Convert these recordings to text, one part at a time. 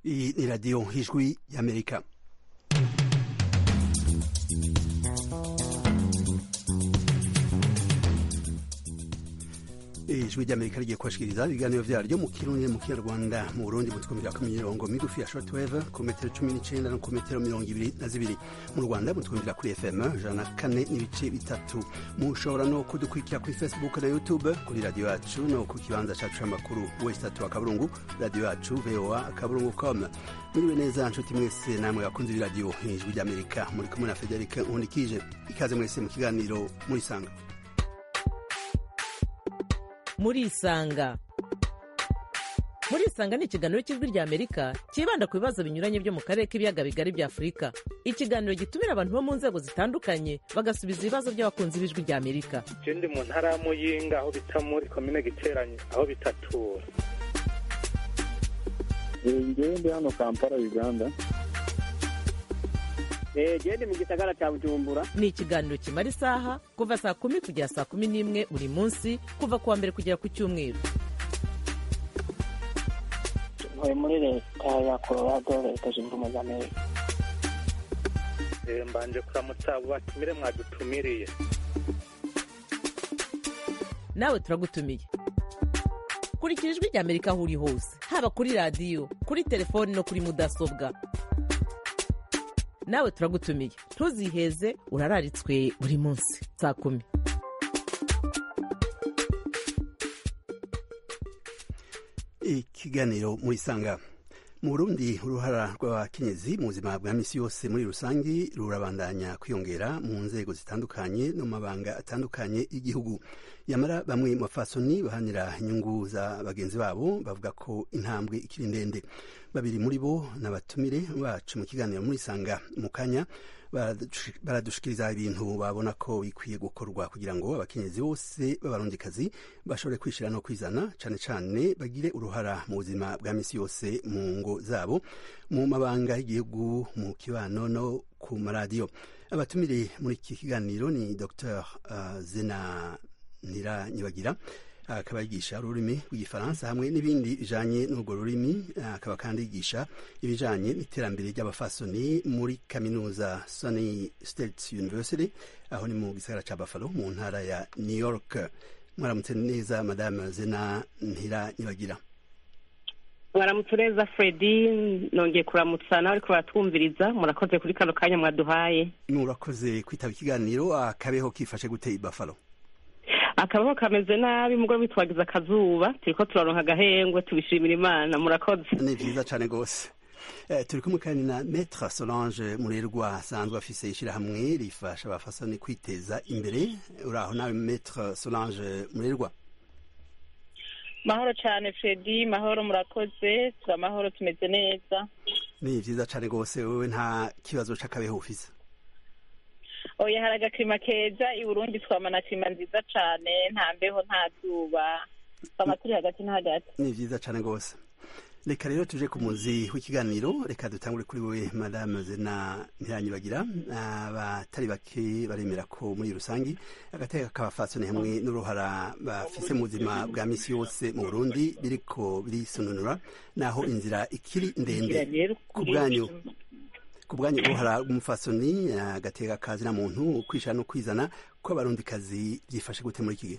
Iyi ni radiyo ijwi y'amerika ijwi ry'amerika rigiye kubashikiriza ibiganiro vyaryo mu kirundi mu kinyarwanda mu burundi mu twumvira ku mirongo migufi ya shortwave ku metero cumi n'icenda no ku metero mirongo ibiri na zibiri mu rwanda mu twumvira kuri fm ijana na kane n'ibice bitatu mushobora no kudukurikira kuri facebook na youtube kuri radiyo yacu no ku kibanza cacu c'amakuru west tatu akaburungu radiyo yacu voa akaburungu com muriwe neza nshuti mwese namwe bakunze ibiradiyo ijwi ry'amerika muri kumwe na federike nkundikije ikaze mwese mu kiganiro murisanga murisanga murisanga ni ikiganiro cy'ijwi rya amerika cyibanda ku bibazo binyuranye byo mu karere k'ibiyaga bigari bya afurika ikiganiro gitumira abantu bo mu nzego zitandukanye bagasubiza ibibazo by'abakunzi b'ijwi rya amerika je ndi mu ntara ya muyinga aho bita muri komine giteranye aho bitatura ngewe ndi hano kampala uganda gende mu gisagara cya bujumbura ni ikiganiro kimara isaha kuva saa kumi kugera saa kumi n'imwe buri munsi kuva ku wa mbere kugera ku cyumweru ntuye muri leta ya colorado leta zunze ubumwe za amerika Eh, mbanje kuramutsa abo batumire mwadutumiriye nawe turagutumiye kurikira ijwi rya amerika aho uri hose haba kuri radiyo kuri telefoni no kuri mudasobwa nawe turagutumiye ntuziheze urararitswe buri munsi saa kumi ikiganiro murisanga mu burundi uruhara rw'abakenyezi mu buzima bwa misi yose muri rusange rurabandanya kwiyongera mu nzego zitandukanye no mu mabanga atandukanye y'igihugu yamara bamwe mu bafasoni bahanira inyungu za bagenzi babo bavuga ko intambwe ikiri ndende babiri muri bo n'abatumire bacu mu kiganiro murisanga mu kanya baradushikiriza ibintu babona ko bikwiye gukorwa kugira ngo abakenyezi bose b'abarundikazi bashobore kwishira no kwizana cane cane bagire uruhara mu buzima bwa misi yose mu ngo zabo mu mabanga y'igihugu mu kibano no ku maradiyo abatumire muri iki kiganiro ni dr uh, zena nira nyibagira akaba yigisha ururimi rw'igifaransa hamwe n'ibindi bijanye n'urwo rurimi akaba kandi yigisha ibijanye n'iterambere ry'abafasoni muri kaminuza Sunny State University aho ni mu gisagara ca Buffalo mu ntara ya New York mwaramutse neza madame Zena Ntira Nyibagira mwaramutse neza fredi nongeye kuramutsa nawe ariko baratwumviriza murakoze kuri kano kanya mwaduhaye murakoze kwitaba ikiganiro akabeho kifashe gute i Buffalo akabaho kameze nabi mugore bitwagiza akazuba turiko turaronka agahengwe tubishimira imana murakoze ni vyiza cane gose Eh, turi kumwe kandi na Maître Solange Murerwa asanzwe afise ishirahamwe rifasha abafasoni kwiteza imbere uraho nawe Maître Solange Murerwa mahoro cyane fredi mahoro murakoze turi amahoro tumeze neza ni vyiza cane gose wewe nta kibazo c'akabeho ufise oya hari agakirima keza i burundi twamana kirima nziza cane nta mbeho nta zuba twama turi hagati na hagati ni vyiza cane gose reka rero tuje ku muzi w'ikiganiro reka dutangure kuri wewe madame zena ntiranyibagira abatari bake baremera ko muri rusangi agateka k'abafasoni hamwe n'uruhara bafise mu buzima bwa misi yose mu burundi biriko birisununura naho inzira ikiri ndende ku bwanyu ku bwanyu uruhara rw'umufasoni agateka kazi na muntu kwishira no kwizana ko abarundikazi byifashe gute muri iki gihe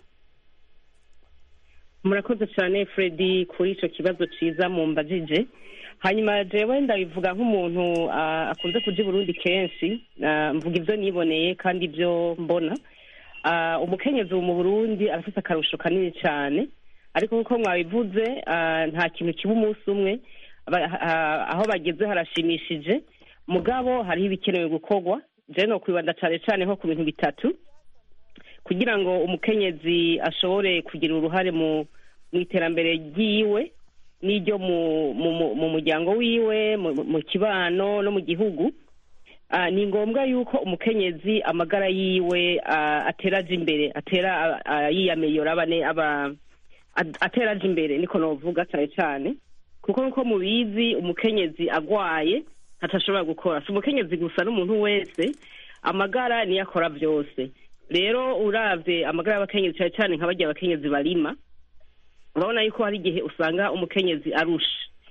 murakoze cyane fredi kuri ico kibazo ciza mumbajije hanyuma jewe ndabivuga nk'umuntu ah, akunze kuja i burundi kenshi ah, mvuga ivyo niboneye kandi ivyo mbona Ah, umukenyezi ubu mu burundi arafise akarusho kanini cane ariko nk'uko mwabivuze ah, nta kintu kiba umunsi umwe Aba- ah, aho bageze harashimishije mugabo hariho ibikenewe gukorwa jewe no kwibanda cane cane nko ku bintu bitatu kugira ngo umukenyezi ashobore kugira uruhare mu mu iterambere ryiwe n'iryo mu mu mu- mu muryango wiwe mu mu kibano no mu gihugu Ah, ni ngombwa yuko umukenyezi amagara yiwe ah, atera aja imbere atera ah, ah, yiyameyora abane aba ad- atera aja imbere niko novuga cane cane kuko nkuko mubizi umukenyezi agwaye atashobora gukora si umukenyezi gusa n'umuntu wese amagara niyo akora byose rero uravye amagara y'abakenyezi cyane cyane nka barya abakenyezi barima urabona yuko hari igihe usanga umukenyezi arusha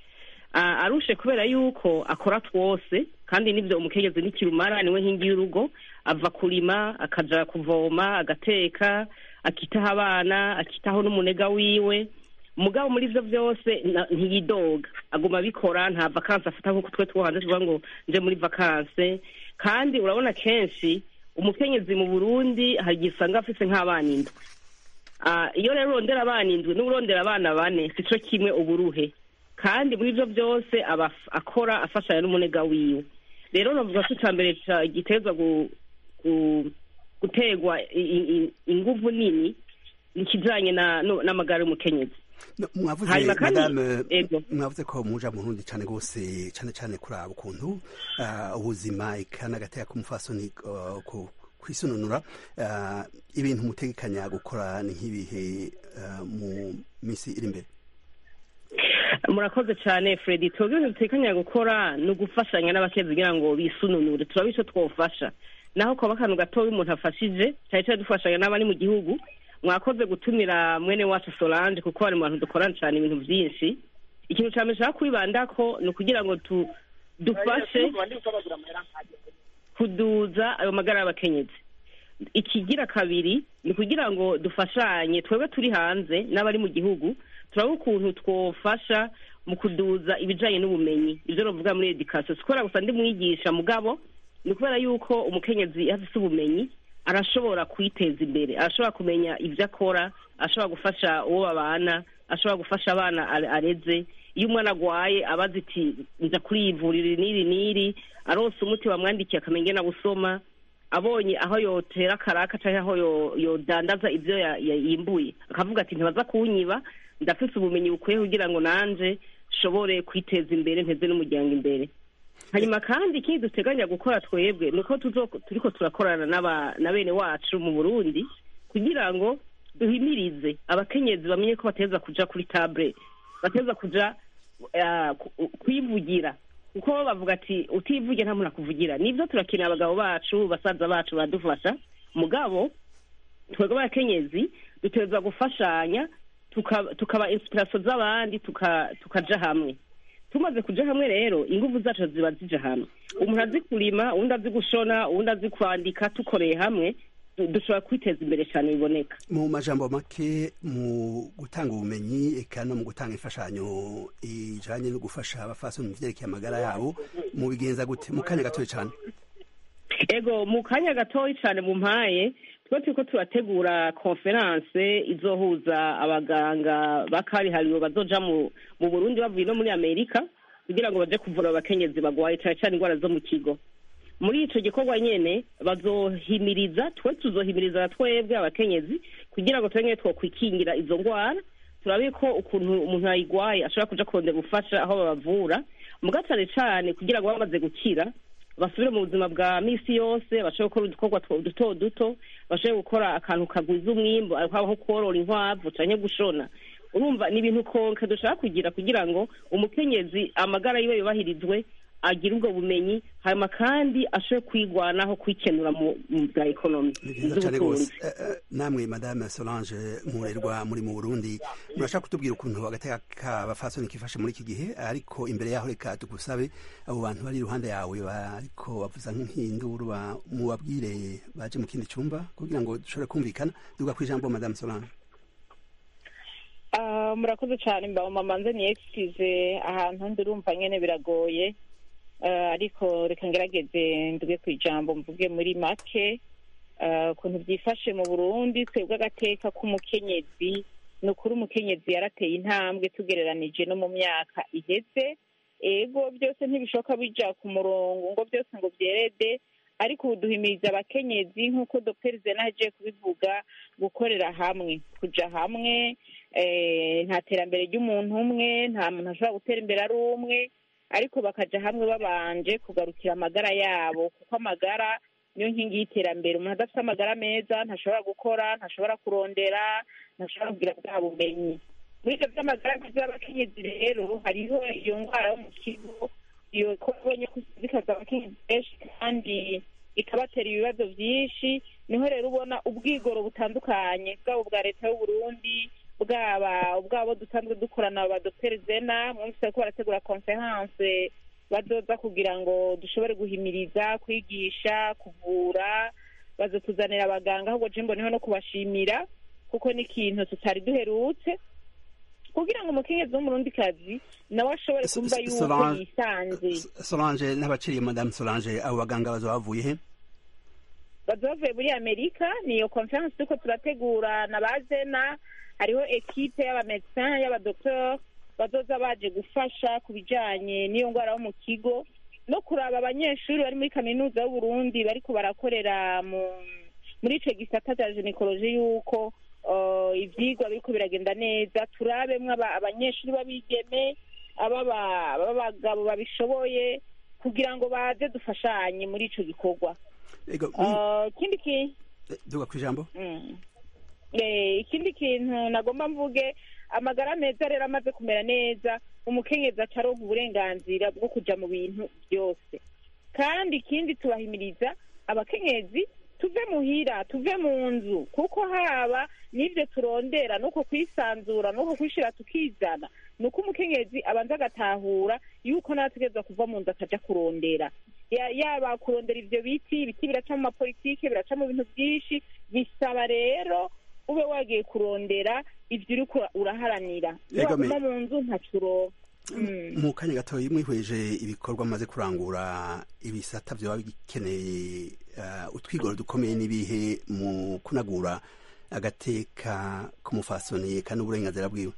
Ah, arushe kubera yuko akora twose kandi nibyo umukenyezi n'ikirumara niwe nkingi y'urugo ava kurima akaja kuvoma agateka akitaho abana akitaho n'umunega wiwe mugabo muri ivyo byose na- ntiyidoga aguma abikora nta vakansi afata nk'uko twe two hanze tuvuga ngo nje muri vakanse kandi urabona kenshi umukenyezi mu burundi hari igihe usanga afise nk'abana indwi Ah, iyo rero urondera abana indwi n'urondera abana bane si cyo kimwe uburuhe kandi muri ibyo byose aba af- akora afashanya n'umunega wiwe rero navuga ko icya mbere ca- giterwa gu- gu- gutegwa i- i- i- inguvu nini ni ikijanye na- no- n'amagara y'umukenyezi No, mwavuze Hanyuma kandi- madame Ego. mwavuze ko muja mu Burundi cane gose cane cane kuraba ukuntu ah, ubuzima eka n'agateka k'umufasoni ah, ku- kwisununura ah, ibintu mutegekanya gukora ni nk'ibihe ah, mu misi iri imbere murakoze cyane fredi twebwe ibintu dutekanya gukora ni ugufashanya n'abakenyezi kugira ngo bisununure turabe ico twofasha naho kwaba akantu gatoya umuntu afashije cyane cyane dufashanya n'abari mu gihugu mwakoze gutumira mwene wacu solange kuko bari mu bantu dukorana cyane ibintu byinshi ikintu cya mbere nshaka kwibandako ni ukugira ngo tu- dufashe kuduza ayo magara y'abakenyezi ikigira kabiri ni kugira ngo dufashanye twebwe turi hanze n'abari mu gihugu turaba ukuntu twofasha mu kuduza ibijanye n'ubumenyi ibyo navuga muri edikasiyo si kubera gusa ndi mwigisha mugabo ni kubera yuko umukenyezi iyo afise ubumenyi arashobora kwiteza imbere arashobora kumenya ibyo akora ashobora gufasha uwo babana ashobora gufasha abana are- areze iyo umwana agwaye abazi iti nza kuri iyi vuriro n'iri n'iri aronse umuti bamwandikiye akamenya ingene awusoma abonye aho yotera akaraka cyangwa aho yo- yodandaza ibyo ya- ya- yimbuye akavuga ati ntibaza kunyiba ndafise ubumenyi bukwiye kugira ngo nanje nshobore kwiteza imbere nteze n'umuryango imbere hanyuma kandi ikindi duteganya gukora twebwe ni uko tuzo- turiko turakorana n'aba- na bene wacu mu burundi kugira ngo duhimirize abakenyezi bamenye ko bateza kuja kuri table bateza kuja ah, ku- kwivugira kuko bavuga ati utivuge nta muntu akuvugira nibyo turakeneye abagabo bacu basaza bacu baradufasha mugabo twebwe abakenyezi duteza gufashanya tuka- tukaba inspiration z'abandi tuka- tukaja hamwe tumaze kuja hamwe rero inguvu zacu ziba zija hamwe umuntu azi kurima uwundi azi gushona uwundi azi kwandika tukoreye hamwe du- dushobora kwiteza imbere cyane biboneka mu majambo make mu gutanga ubumenyi eka no mu gutanga imfashanyo ijanye no gufasha abafasoni mu vyerekeye amagara yabo mu bigenza gute mu kanya gatoya cane ego mu kanya gatoya cyane mu mpaye tuba turiko turategura konferanse izohuza abaganga bakarihariwe bazoja mu mu burundi bavuye no muri amerika kugira ngo baje kuvura abakenyezi bagwaye cyane cyane indwara zo mu kigo muri ico gikorwa nyene bazohimiriza twe tuzohimiriza na twebwe abakenyezi kugira ngo tumenye twokwikingira izo ndwara turabe ko ukuntu umuntu ayigwaye ashobora kuja kurondera ubufasha aho babavura muga cane cane kugira ngo bamaze gukira basubire mu buzima bwa misi yose bashobore gukora udukorwa two- duto duto bashobore gukora akantu kagwiza umwimbu haba nko korora inkwavu canke gushona urumva ni ibintu konke dushaka kugira kugira ngo umukenyezi amagara yiwe yubahirizwe agire ubwo bumenyi hanyuma kandi ashobore kwigwanaho kwikenura mu mu bwa ekonomi ni vyiza cane gose Eh, eh, namwe madame solange murerwa muri mu burundi murashaka kutubwira ukuntu agateka k'abafasoni kifashe muri iki gihe ariko imbere yaho reka tugusabe abo bantu bari iruhande yawe bariko bavuza nk'induru ba- mubabwire baje mu kindi cumba kugira ngo dushobore kumvikana duga kw'ijambo madame solange Ah, murakoze cyane mba mamanze ni excuse ahantu ndirumva nyene biragoye Ah, ariko reka ngerageze nduge ku ijambo mvuge muri make Ah, ukuntu byifashe mu burundi twebwe agateka k'umukenyezi ni ukuri umukenyezi yarateye intambwe tugereranije no mu myaka iheze ego byose ntibishoboka bija ku murongo ngo byose ngo byerede ariko ubu duhimiriza abakenyezi nk'uko dr zena agiye kubivuga gukorera hamwe kuja hamwe eh, nta terambere ry'umuntu umwe nta muntu ashobora gutera imbere ari umwe ariko bakaja hamwe babanje kugarukira amagara yabo kuko amagara niyo nkingi y'iterambere umuntu adafite amagara meza ntashobora gukora ntashobora kurondera ntashobora kugira bwa bumenyi muri ibyo by'amagara meza y'abakenyezi rero hariho iyo ndwara yo mu kigo iyo ko ubonye ko zikaza abakenyezi benshi kandi ikabatera ibibazo byinshi niho rero ubona ubwigoro butandukanye bwabo bwa leta y'uburundi bwaba ubwabo dusanzwe dukorana ba dr zena mwumvise ko barategura conference bazoza kugira ngo dushobore guhimiriza kwigisha kuvura bazotuzanira abaganga ahubwo je mboneho no kubashimira kuko ni ikintu tutari duherutse kugira ngo umukenyezi w'umurundikazi nawe ashobore S- kumva S- yuko Solange- yisanze solange n'abaciriye madame solange abo baganga bazoba bavuye he baza bavuye muri amerika niyo conference turiko turategura na bazena hariho ekipe y'abamedecin y'abadokteur bazoza baje gufasha ku bijanye n'iyo ngwara yo mu kigo no kuraba abanyeshuri bari muri kaminuza y'uburundi bariko barakorera mu muri ico gisata cya ginekoloji yuko uh, ivyigwa biriko biragenda neza turabemwo aba- abanyeshuri b'abigeme ababa- ab'abagabo babishoboye kugira ngo baze dufashanye muri ico gikorwa ego Uh, ikindi ki duga ku ijambo mm. Eh, ikindi kintu nagomba mvuge amagara meza rero amaze kumera neza umukenyezi acaronka uburenganzira bwo kuja mu bintu byose kandi ikindi tubahimiriza abakenyezi tuve muhira tuve mu nzu kuko haba n'ivyo turondera nuko kwisanzura nuko kwishira tukizana nuko umukenyezi abanza agatahura yuko nategerezwa kuva mu nzu akaja kurondera Ya- yaba kurondera ivyo biti ibiti biraca mu mapolitike biraca mu bintu byinshi bisaba rero ube wagiye kurondera ivyo uriko uraharanira iyo Ego me- waguma mu nzu ntacuro Mm. mu kanya gatoya mwihweje ibikorwa maze kurangura ibisata vyoba bikeneye uh, utwigoro dukomeye n'ibihe mu kunagura agateka k'umufasoni kandi uburenganzira bwiwe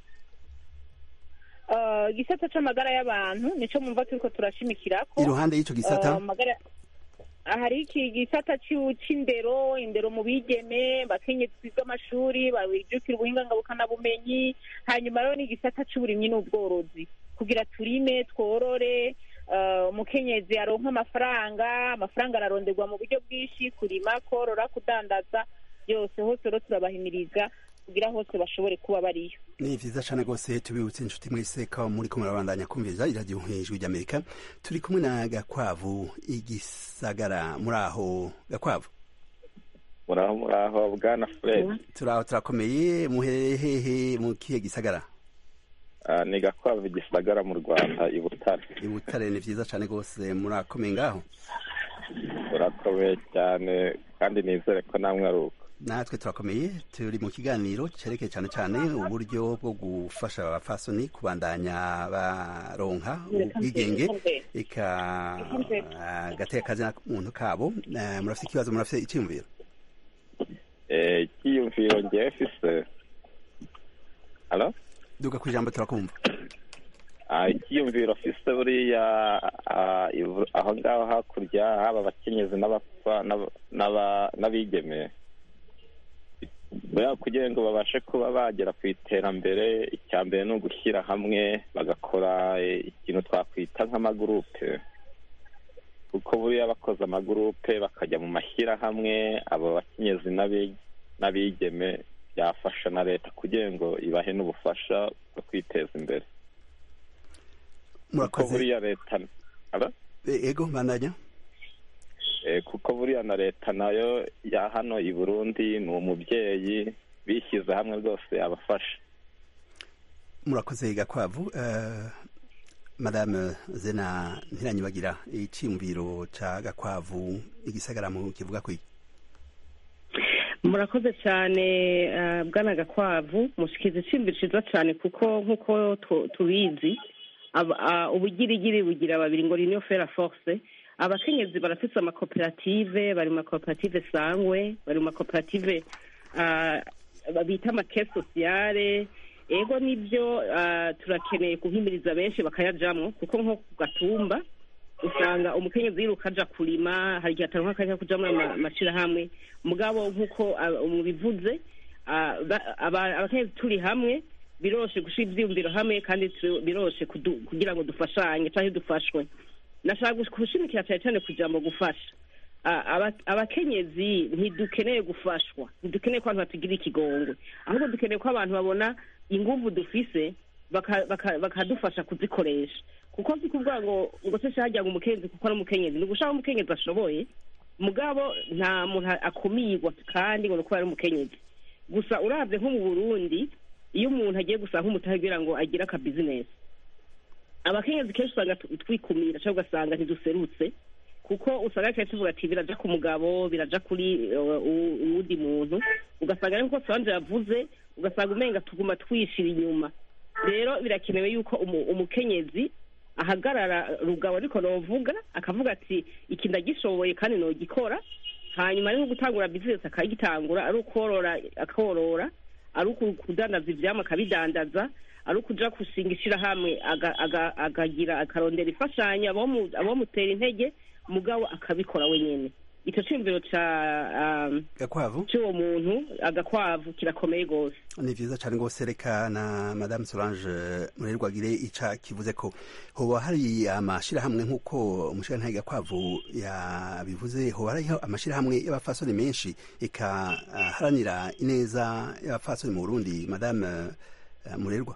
Uh, igisata c'amagara y'abantu nico mumva turiko turashimikirako iruhande y'ico Uh, gisata amagara hari iki gisata c'u- c'indero indero mu bigeme bakenyezi twiga amashuri babijukira ubuhinga ngabukanabumenyi hanyuma rero n'igisata c'uburimyi n'ubworozi kugira turime tworore uh, umukenyezi aronka amafaranga amafaranga araronderwa mu buryo bwinshi kurima korora kudandaza byose hose rero turabahimiriza kugira hose bashobore kuba bariyo ni vyiza cane rwose tubibutse inshuti mwese ko muriko murabandanya kumviriza iradiyo ijwi ry'amerika turi kumwe na gakwavu igisagara muri aho gakwavu muraho muraho bwana fred turaho turakomeye muherereye hehe mu kihe gisagara Ah, ni gakwavu gisagara mu rwanda i butare i butare ni vyiza cane rwose murakomeye ngaho urakomeye cyane kandi nizere ko namwe ari uko natwe turakomeye turi mu kiganiro cerekeye cyane cyane uburyo bwo gufasha abafasoni kubandanya baronka ubwigenge eka agateka kazina muntu kabo Eh, murafite ikibazo murafite icyiyumviro Eh, icyiyumviro ngewe fise halo duga ku ijambo turakumva Ah, icyiyumviro fise buriya ah, ivu- aho ngaho hakurya haba abakenyezi n'abapfa n'aba- n'aba- n'abigeme buriya kugira ngo babashe kuba bagera ku iterambere icya mbere ni ugushyira hamwe bagakora eh, ikintu twakwita nk'amagurupe kuko buriya bakoze amagurupe bakajya mu mashyirahamwe abo bakenyezi n'abi- n'abigeme byafasha na leta kugira ngo ibahe n'ubufasha bwo kwiteza imbere kuko murakoze buriya leta Aba? Eh, ego bandanya Eh, kuko buriya na leta nayo ya hano i burundi ni umubyeyi bishyize hamwe rwose yabafasha murakoze gakwavu Eh, madame zena ntiranyibagira icyiyumviro ca gakwavu igisagara mu kivuga kwiki murakoze cyane eh, bwana gakwavu mushikiza iciyumviro ciza cyane kuko nk'uko tu- tubizi aba- ah, ubugirigiri bugira babiri ngo ni fera force abakenyezi barafise amakoperative bari mu makoperative sangwe bari mu makoperative ah, bita amake sosiyale ego nibyo ah, turakeneye guhimiriza benshi bakayajamwo kuko nko ku gatumba usanga umukenyezi yiruka aja kurima hari igihe ataronka akanya ko kuja muri ama- amashirahamwe mugabo nk'uko ah, mubivuze ah, ba- aba- abakenyezi turi hamwe biroshe gushira ivyiyumviro hamwe kandi tu- biroshe kudu- kugira ngo dufashanye canke dufashwe nashaka gush- gushimikira cyane cyane ku jambo gufasha Ah, aba- abakenyezi ntidukeneye gufashwa ntidukeneye ko abantu batugira ikigongwe ahubwo dukeneye ko abantu babona inguvu dufise baka- baka- bakadufasha kuzikoresha kuko si kuvuga ngo ngo se shajya ngo umukenyezi kuko ari umukenyezi ni ugushaka umukenyezi ashoboye mugabo nta muntu akumigwa kandi ngo ni uko ari umukenyezi gusa urabye nko mu burundi iyo umuntu agiye gusanga nk'umutahe kugira ngo agire akabizinesi abakenyezi kenshi usanga tu- twikumira cyangwa ugasanga ntiduserutse kuko usanga kenshi tuvuga ati biraja ku mugabo biraja kuri uh, u- uwundi muntu ugasanga ari nkuko solange yavuze ugasanga umenga tuguma twishira inyuma rero birakenewe yuko umu- umukenyezi ahagarara rugabo ariko novuga akavuga ati iki ndagishoboye kandi nogikora hanyuma ari nko gutangura bizinesi akayitangura ari ukorora akorora ari uku- kudandaza ivyamwa akabidandaza ari ukuja gushinga ishirahamwe aga- aga- akagira akarondera imfashanyo abomu- abomutera intege mugabo akabikora wenyene ico ciyumviro ca um, gakwavu c'uwo muntu agakwavu kirakomeye gose ni vyiza cane rwose reka na madame solange murerwagire ica kivuze ko hoba hari amashirahamwe nk'uko umushirantahe gakwavu yabivuze hoba hariho amashirahamwe y'abafasoni menshi eka ah, haranira ineza y'abafasoni mu burundi madame eh, murerwa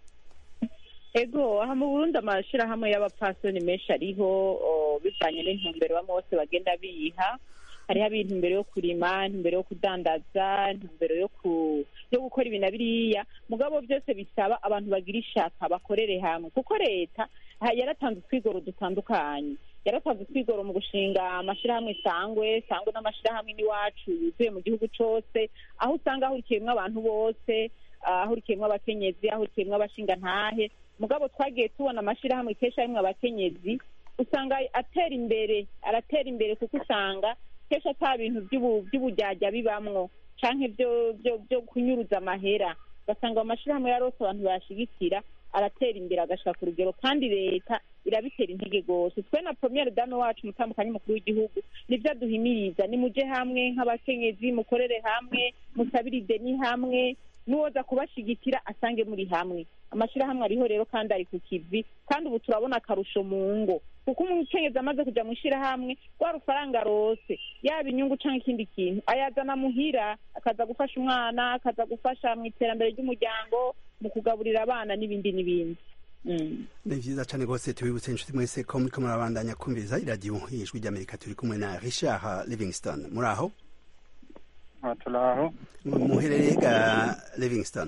ego aha mu burundi amashirahamwe y'abapfasoni menshi ariho o, bivanye n'intumbero bamwe bose bagenda biha hariho ab'intumbero yo kurima intumbero yo kudandaza intumbero yo ku yo gukora ibi na biriya mugabo byose bisaba abantu bagira ishaka bakorere hamwe kuko leta ha- yaratanze utwigoro dutandukanye yaratanze utwigoro mu gushinga amashirahamwe sangwe sangwe n'amashirahamwe n'iwacu yuzuye mu gihugu cose aho usanga ahurikiyemwo abantu bose ah, ahurikiyemwo abakenyezi ahurikiyemwo abashingantahe mugabo twagiye tubona amashirahamwe kenshi arimwo abakenyezi usanga atera imbere aratera imbere kuko usanga kenshi ata bintu by'ubu- by'ubujyajya bibamwo canke byo byo byo kunyuruza amahera ugasanga amashirahamwe yarose abantu bayashigikira aratera imbere agashika ku rugero kandi leta irabitera intege rwose twe na premiere dame wacu umutambukanyi mukuru w'igihugu nivyo aduhimiriza nimuje hamwe nk'abakenyezi mukorere hamwe musabire ideni hamwe n'uwoza kubashigikira asange muri hamwe amashirahamwe ariho rero kandi ari ku kivi kandi ubu turabona akarusho mu ngo kuko umukenyezi amaze kuja mu ishirahamwe rwa rufaranga rose yaba inyungu canke ikindi kintu ayazana muhira akaza gufasha umwana akaza gufasha mu iterambere ry'umuryango mu kugaburira abana n'ibindi n'ibindi Mm. ni vyiza cane rwose tubibutse inshuti mwese ko muriko murabandanya kumviriza iradiyo ijwi ry'amerika turi kumwe na richard livingston muri aho aha turaho muherereye ga livingston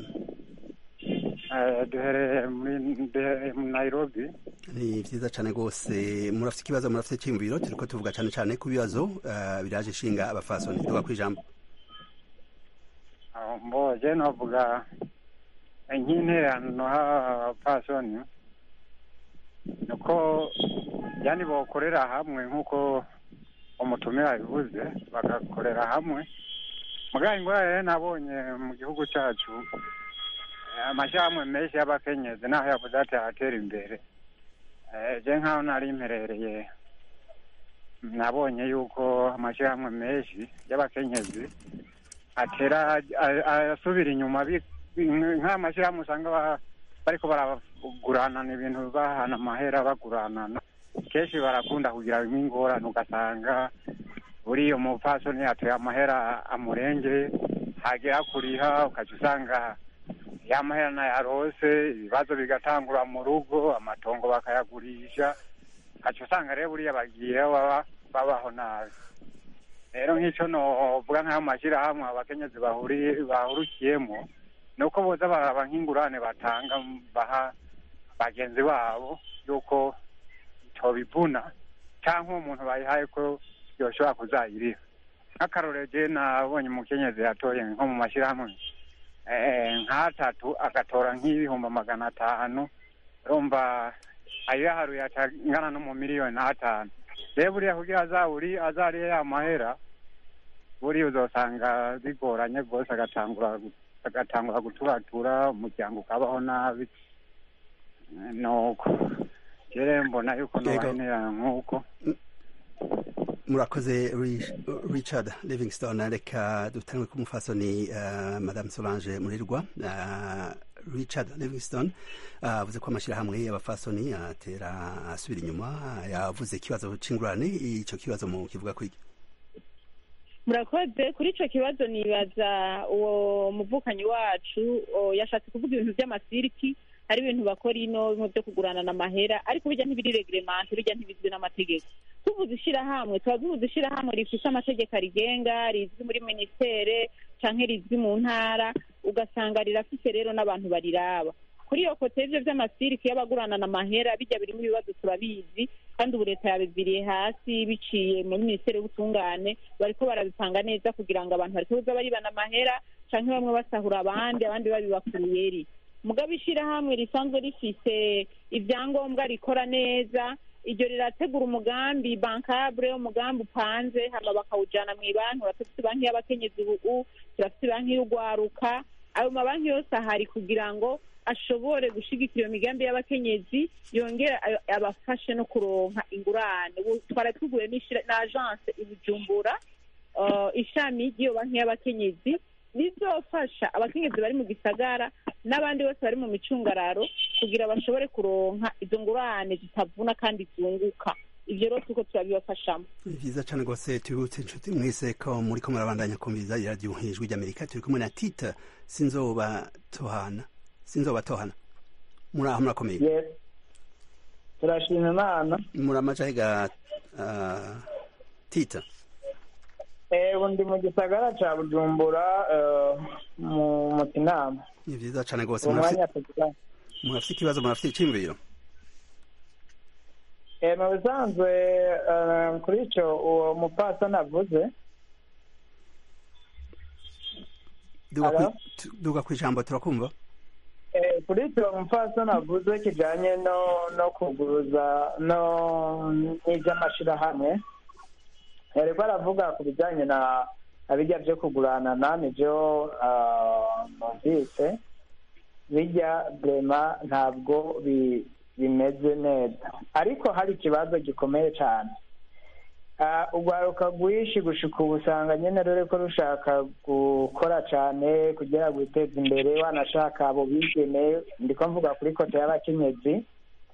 Eh, duherereye muri duherereye muri nairobi ni vyiza cane rwose murafite ikibazo murafite cyiyumviro turiko tuvuga cane cane ku bibazo eh, biraje ishinga abafasoni tuga kwijambo aho mboje novuga nk'intererano h'abapfasoni nuko yani bokorera hamwe nk'uko umutumire abivuze bagakorera hamwe mugabo ingwara rero nabonye mu gihugu cacu eh, amashirahamwe menshi y'abakenyezi naho yavuze ati aratera imbere Eh, je nk'aho nari mperereye nabonye yuko amashirahamwe menshi y'abakenyezi atera a- a- asubira inyuma bi- bi- nk'amashyirahamwe usanga ba- bariko baraguranana ibintu bahana amahera baguranana kenshi barakunda kugira nk'ingorane ugasanga buriya umupfasoni yatoye amahera amurenge hagera kuriha ukaca usanga ya mahera nayarose ibibazo bigatangura mu rugo amatongo bakayagurisha ukaca usanga rero buriya bagiye baba babaho nabi rero nk'ico novuga nk'ayo mashyirahamwe abakenyezi bahuri bahurukiyemo ni uko boza baraba nk'ingurane batanga baha bagenzi babo yuko tobivuna cyangwa umuntu bayihaye ko yoshobora kuzayiriha nk'akarorero je nabonye umukenyezi yatoye nko mu mashyirahamwe eh, nk'atatu agatora nk'ibihumbi magana atanu urumva ayo yaharuye atangana no mu miliyoni n'atanu rero buriya kugira azaburi azariye ya mahera buriya uzosanga bigoranye rwose agatangura gu- agatangura guturatura umuryango ukabaho nabi Eh, nuko rero mbona yuko Yego. nobahenera nk'uko murakoze Ri- richard livingston reka dutangwe ku mufasoni uh, madame solange murirwa uh, richard livingston avuze ko amashyirahamwe y'abafasoni atera asubira inyuma yavuze ikibazo c'ingurane ico kibazo mu kivuga kwiki murakoze kuri ico kibazo nibaza uwo muvukanyi wacu o, yashatse kuvuga ibintu vy'amasiriki hari ibintu bakora ino bimwe vyo kugurana amahera ariko bijya ntibiri reglemente bijya ntibizwi n'amategeko tuvuze ishirahamwe tuba tuvuze ishirahamwe rifise amategeko arigenga rizwi muri minisiteri canke rizwi mu ntara ugasanga rirafise rero n'abantu bariraba kuri iyo kote y'ivyo vy'amasiriki y'abaguranana amahera bijya birimo ibibazo turabizi kandi ubu leta yabiviriye hasi biciye muri minisiteri y'ubutungane bariko barabipanga neza kugira ngo abantu bareke kuza baribana amahera canke bamwe basahura abandi abandi babiba ku ruyeri mugabo ishirahamwe risanzwe rifise ivyangombwa rikora neza iryo rirategura umugambi bankabure umugambi upanze hama bakawujana mw'ibanki urafise banki y'abakenyezi ubu turafise banki y'urwaruka ayo mabanki yose ahari kugira ngo ashobore gushigikira iyo migambi y'abakenyezi yongere ayo- abafashe no kuronka ingurane ubu twari tuguye n'ishira- na agence i bujumbura uh, ishami ry'iyo banki y'abakenyezi rizofasha abakenyezi bari mu gisagara n'abandi bose bari mu micungararo kugira bashobore kuronka izo ngurane zitavuna kandi zunguka ivyo rero turiko turabibafashamo ni vyiza cane rwose tubibutse inshuti mwese ko muriko murabandanya kumviriza iradiyo ijwi ry'amerika turi kumwe na tita sinzobatohana sinzobatohana muri aho murakomeye yes turashima imana muri amajahe ga uh, tita Eh, ubu ndi mu gisagara ca bujumbura eh, mu mu kinama ni vyiza cane rwose uwo murafise mwanya tugira murafise ikibazo murafise iciyumviro Eh, mu bisanzwe eh, kuri ico uwo mupfasoni avuze duga Hello? kwi- tu- duga kw'ijambo turakumva Eh, kuri ico uwo mupfasoni avuze kijanye no no kuguruza no n'ivy'amashirahamwe yariko aravuga ku bijanye na na bijya vyo kuguranana nivyo ah, numvise bijya brema ntabwo bi- bimeze neza ariko hari ikibazo gikomeye cyane Ah, urwaruka rwinshi gushika ubu usanga nyene ruriko rushaka gukora cane kugira ngo rwiteze imbere wanashaka abo bigeme ndiko mvuga kuri kote y'abakenyezi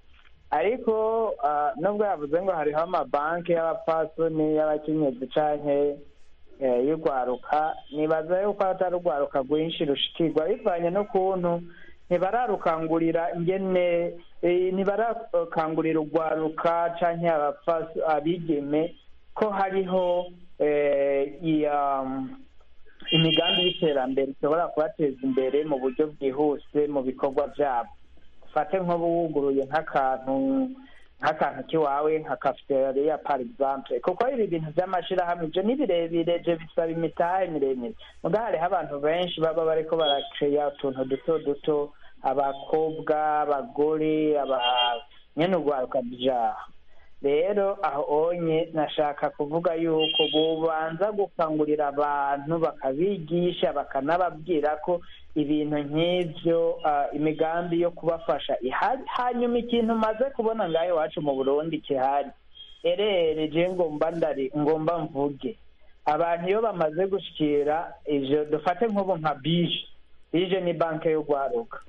ariko ah, nubwo yavuze ngo hariho amabanki y'abapfasoni y'abakenyezi canke eh, y'urwaruka nibaza yuko atari urwaruka rwinshi rushikirwa bivanye n'ukuntu ntibararukangurira ingene eh, ntibarakangurira urwaruka canke abapfas- abigeme ko hariho eh, iya imigambi y'iterambere ishobora kubateza imbere mu buryo bwihuse mu bikorwa byabo ufate nk'ubu wuguruye nk'akantu nk'akantu k'iwawe nka cafeteria par exemple kuko ibi bintu by'amashirahamwe ibyo ni birebire je bisaba imitahe miremire muga hariho abantu benshi baba bariko barakeya utuntu duto duto abakobwa abagore aba nyene urwaruka byaha rero aho onye nashaka kuvuga yuko bubanza gukangurira abantu bakabigisha bakanababwira ko ibintu nk'ivyo ah, imigambi yo kubafasha ihari hanyuma ikintu maze kubona ngaho iwacu mu burundi kihari erere je ngomba ndari ngomba mvuge abantu iyo bamaze gushikira ivyo dufate nk'ubu nka bije bije ni banke y'urwaruka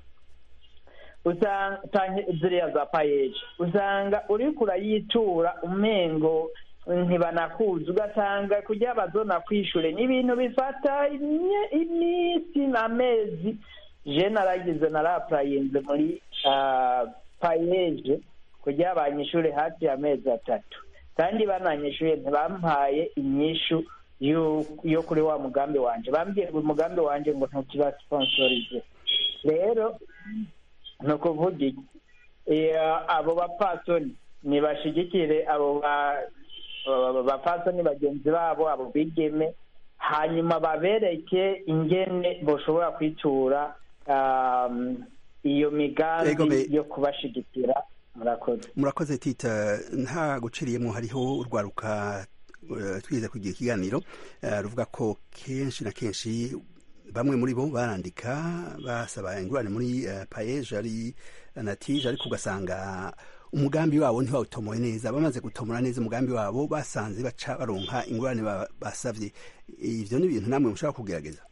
usanga canke ziriya za payeje usanga uriko urayitura umengo ntibanakuzi ugasanga kugira bazona kwishure ni ibintu bifata imye- iminsi n'amezi je naragize narapurayinze muri ah, payeje kugira banyishure hafi y'amezi atatu kandi bananyishuye ntibampaye inyishu yo- yo kuri wa mugambi wanje bambwiye ngo umugambi wanje ngo ntukibasiponsorize rero ni ukuvuga iki Eh, abo bapfasoni nibashigikire abo ba- aba bapfasoni bagenzi babo abo bigeme hanyuma babereke ingene boshobora kwitura um, iyo Ego migambi me- yo kubashigikira murakoze murakoze tita nta guciriyemo hariho urwaruka eh, twize kugira ikiganiro eh, ruvuga ko kenshi na kenshi bamwe muri bo barandika basaba ingurane muri eh, payeje ari natije ariko ugasanga umugambi wabo ntibawutomoye neza bamaze gutomora neza umugambi wabo basanze baca baronka ingurane ba- basavye ivyo ni ibintu namwe mushobora kugerageza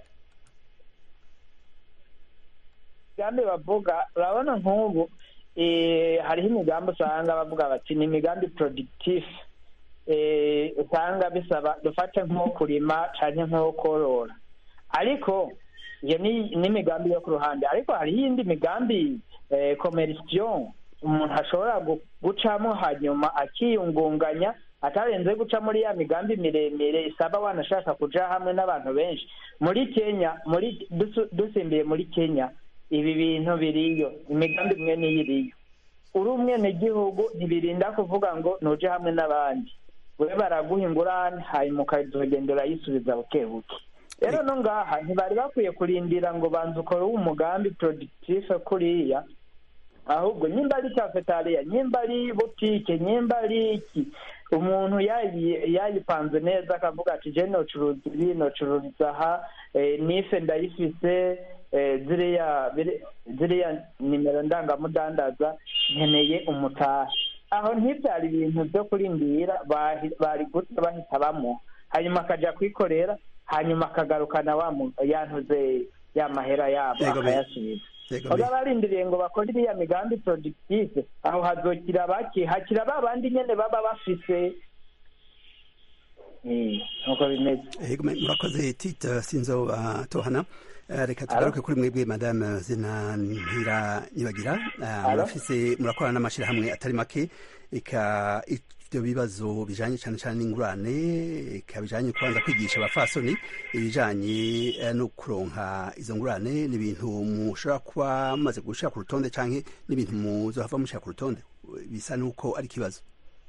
imigambi bavuga urabona nk'ubu eh, hariho imigambi usanga bavuga bati ni imigambi productif eh, usanga bisaba dufate nko kurima canke nko korora ariko iyo ni n'imigambi yo ku ruhande ariko hariho iyindi migambi eh, commercial umuntu ashobora gu- gucamo hanyuma akiyungunganya atarenze guca muri ya migambi miremire isaba wanashaka kuja hamwe n'abantu benshi muri kenya muri dusu- dusimbiye muri kenya ibi bintu biriyo imigambi imwe niyo iriyo uri umwenegihugu ntibirinda kuvuga ngo nuje hamwe n'abandi we baraguha ingurane hanyuma ukazogenda urayisubiza buke buke rero no ngaha ntibari bakwiye kurindira ngo banza ukore umugambi productif kuriya ahubwo nyimba ari cafetariya nyimba ari butike nyimba ari iki umuntu yayi- yayipanze neza akavuga ati je nocuruza ibi nocururiza aha eh, nife ndayifise eh, ziriya biri- ziriya nimero ndangamudandaza nkeneye umutahe aho ntibyari ibintu byo kurindira bahi- bari guca bahita bamuha hanyuma akaja kwikorera hanyuma akagarukana wa mu- yantuze ya mahera yabo Yego, me- akayasubiza Yego, baba me- barindiriye ngo bakore iriya migambi productive aho hazokira bake hakira ba bandi nyene baba bafise Eh, nuko bimeze Yego, me- murakoze tite sinzoba tohana Eh, reka tugaruke kuri mwebwe madame zina ntira nyibagira Eh, Alo? murafise murakorana n'amashirahamwe atari make eka ivyo bibazo bijanye cane cane n'ingurane eka bijanye kubanza kwigisha abafasoni ibijanye eh, no kuronka izo ngurane ni ibintu mushobora kuba mumaze gushira ku rutonde canke n'ibintu muzohava mushira ku rutonde bisa nuko ari ikibazo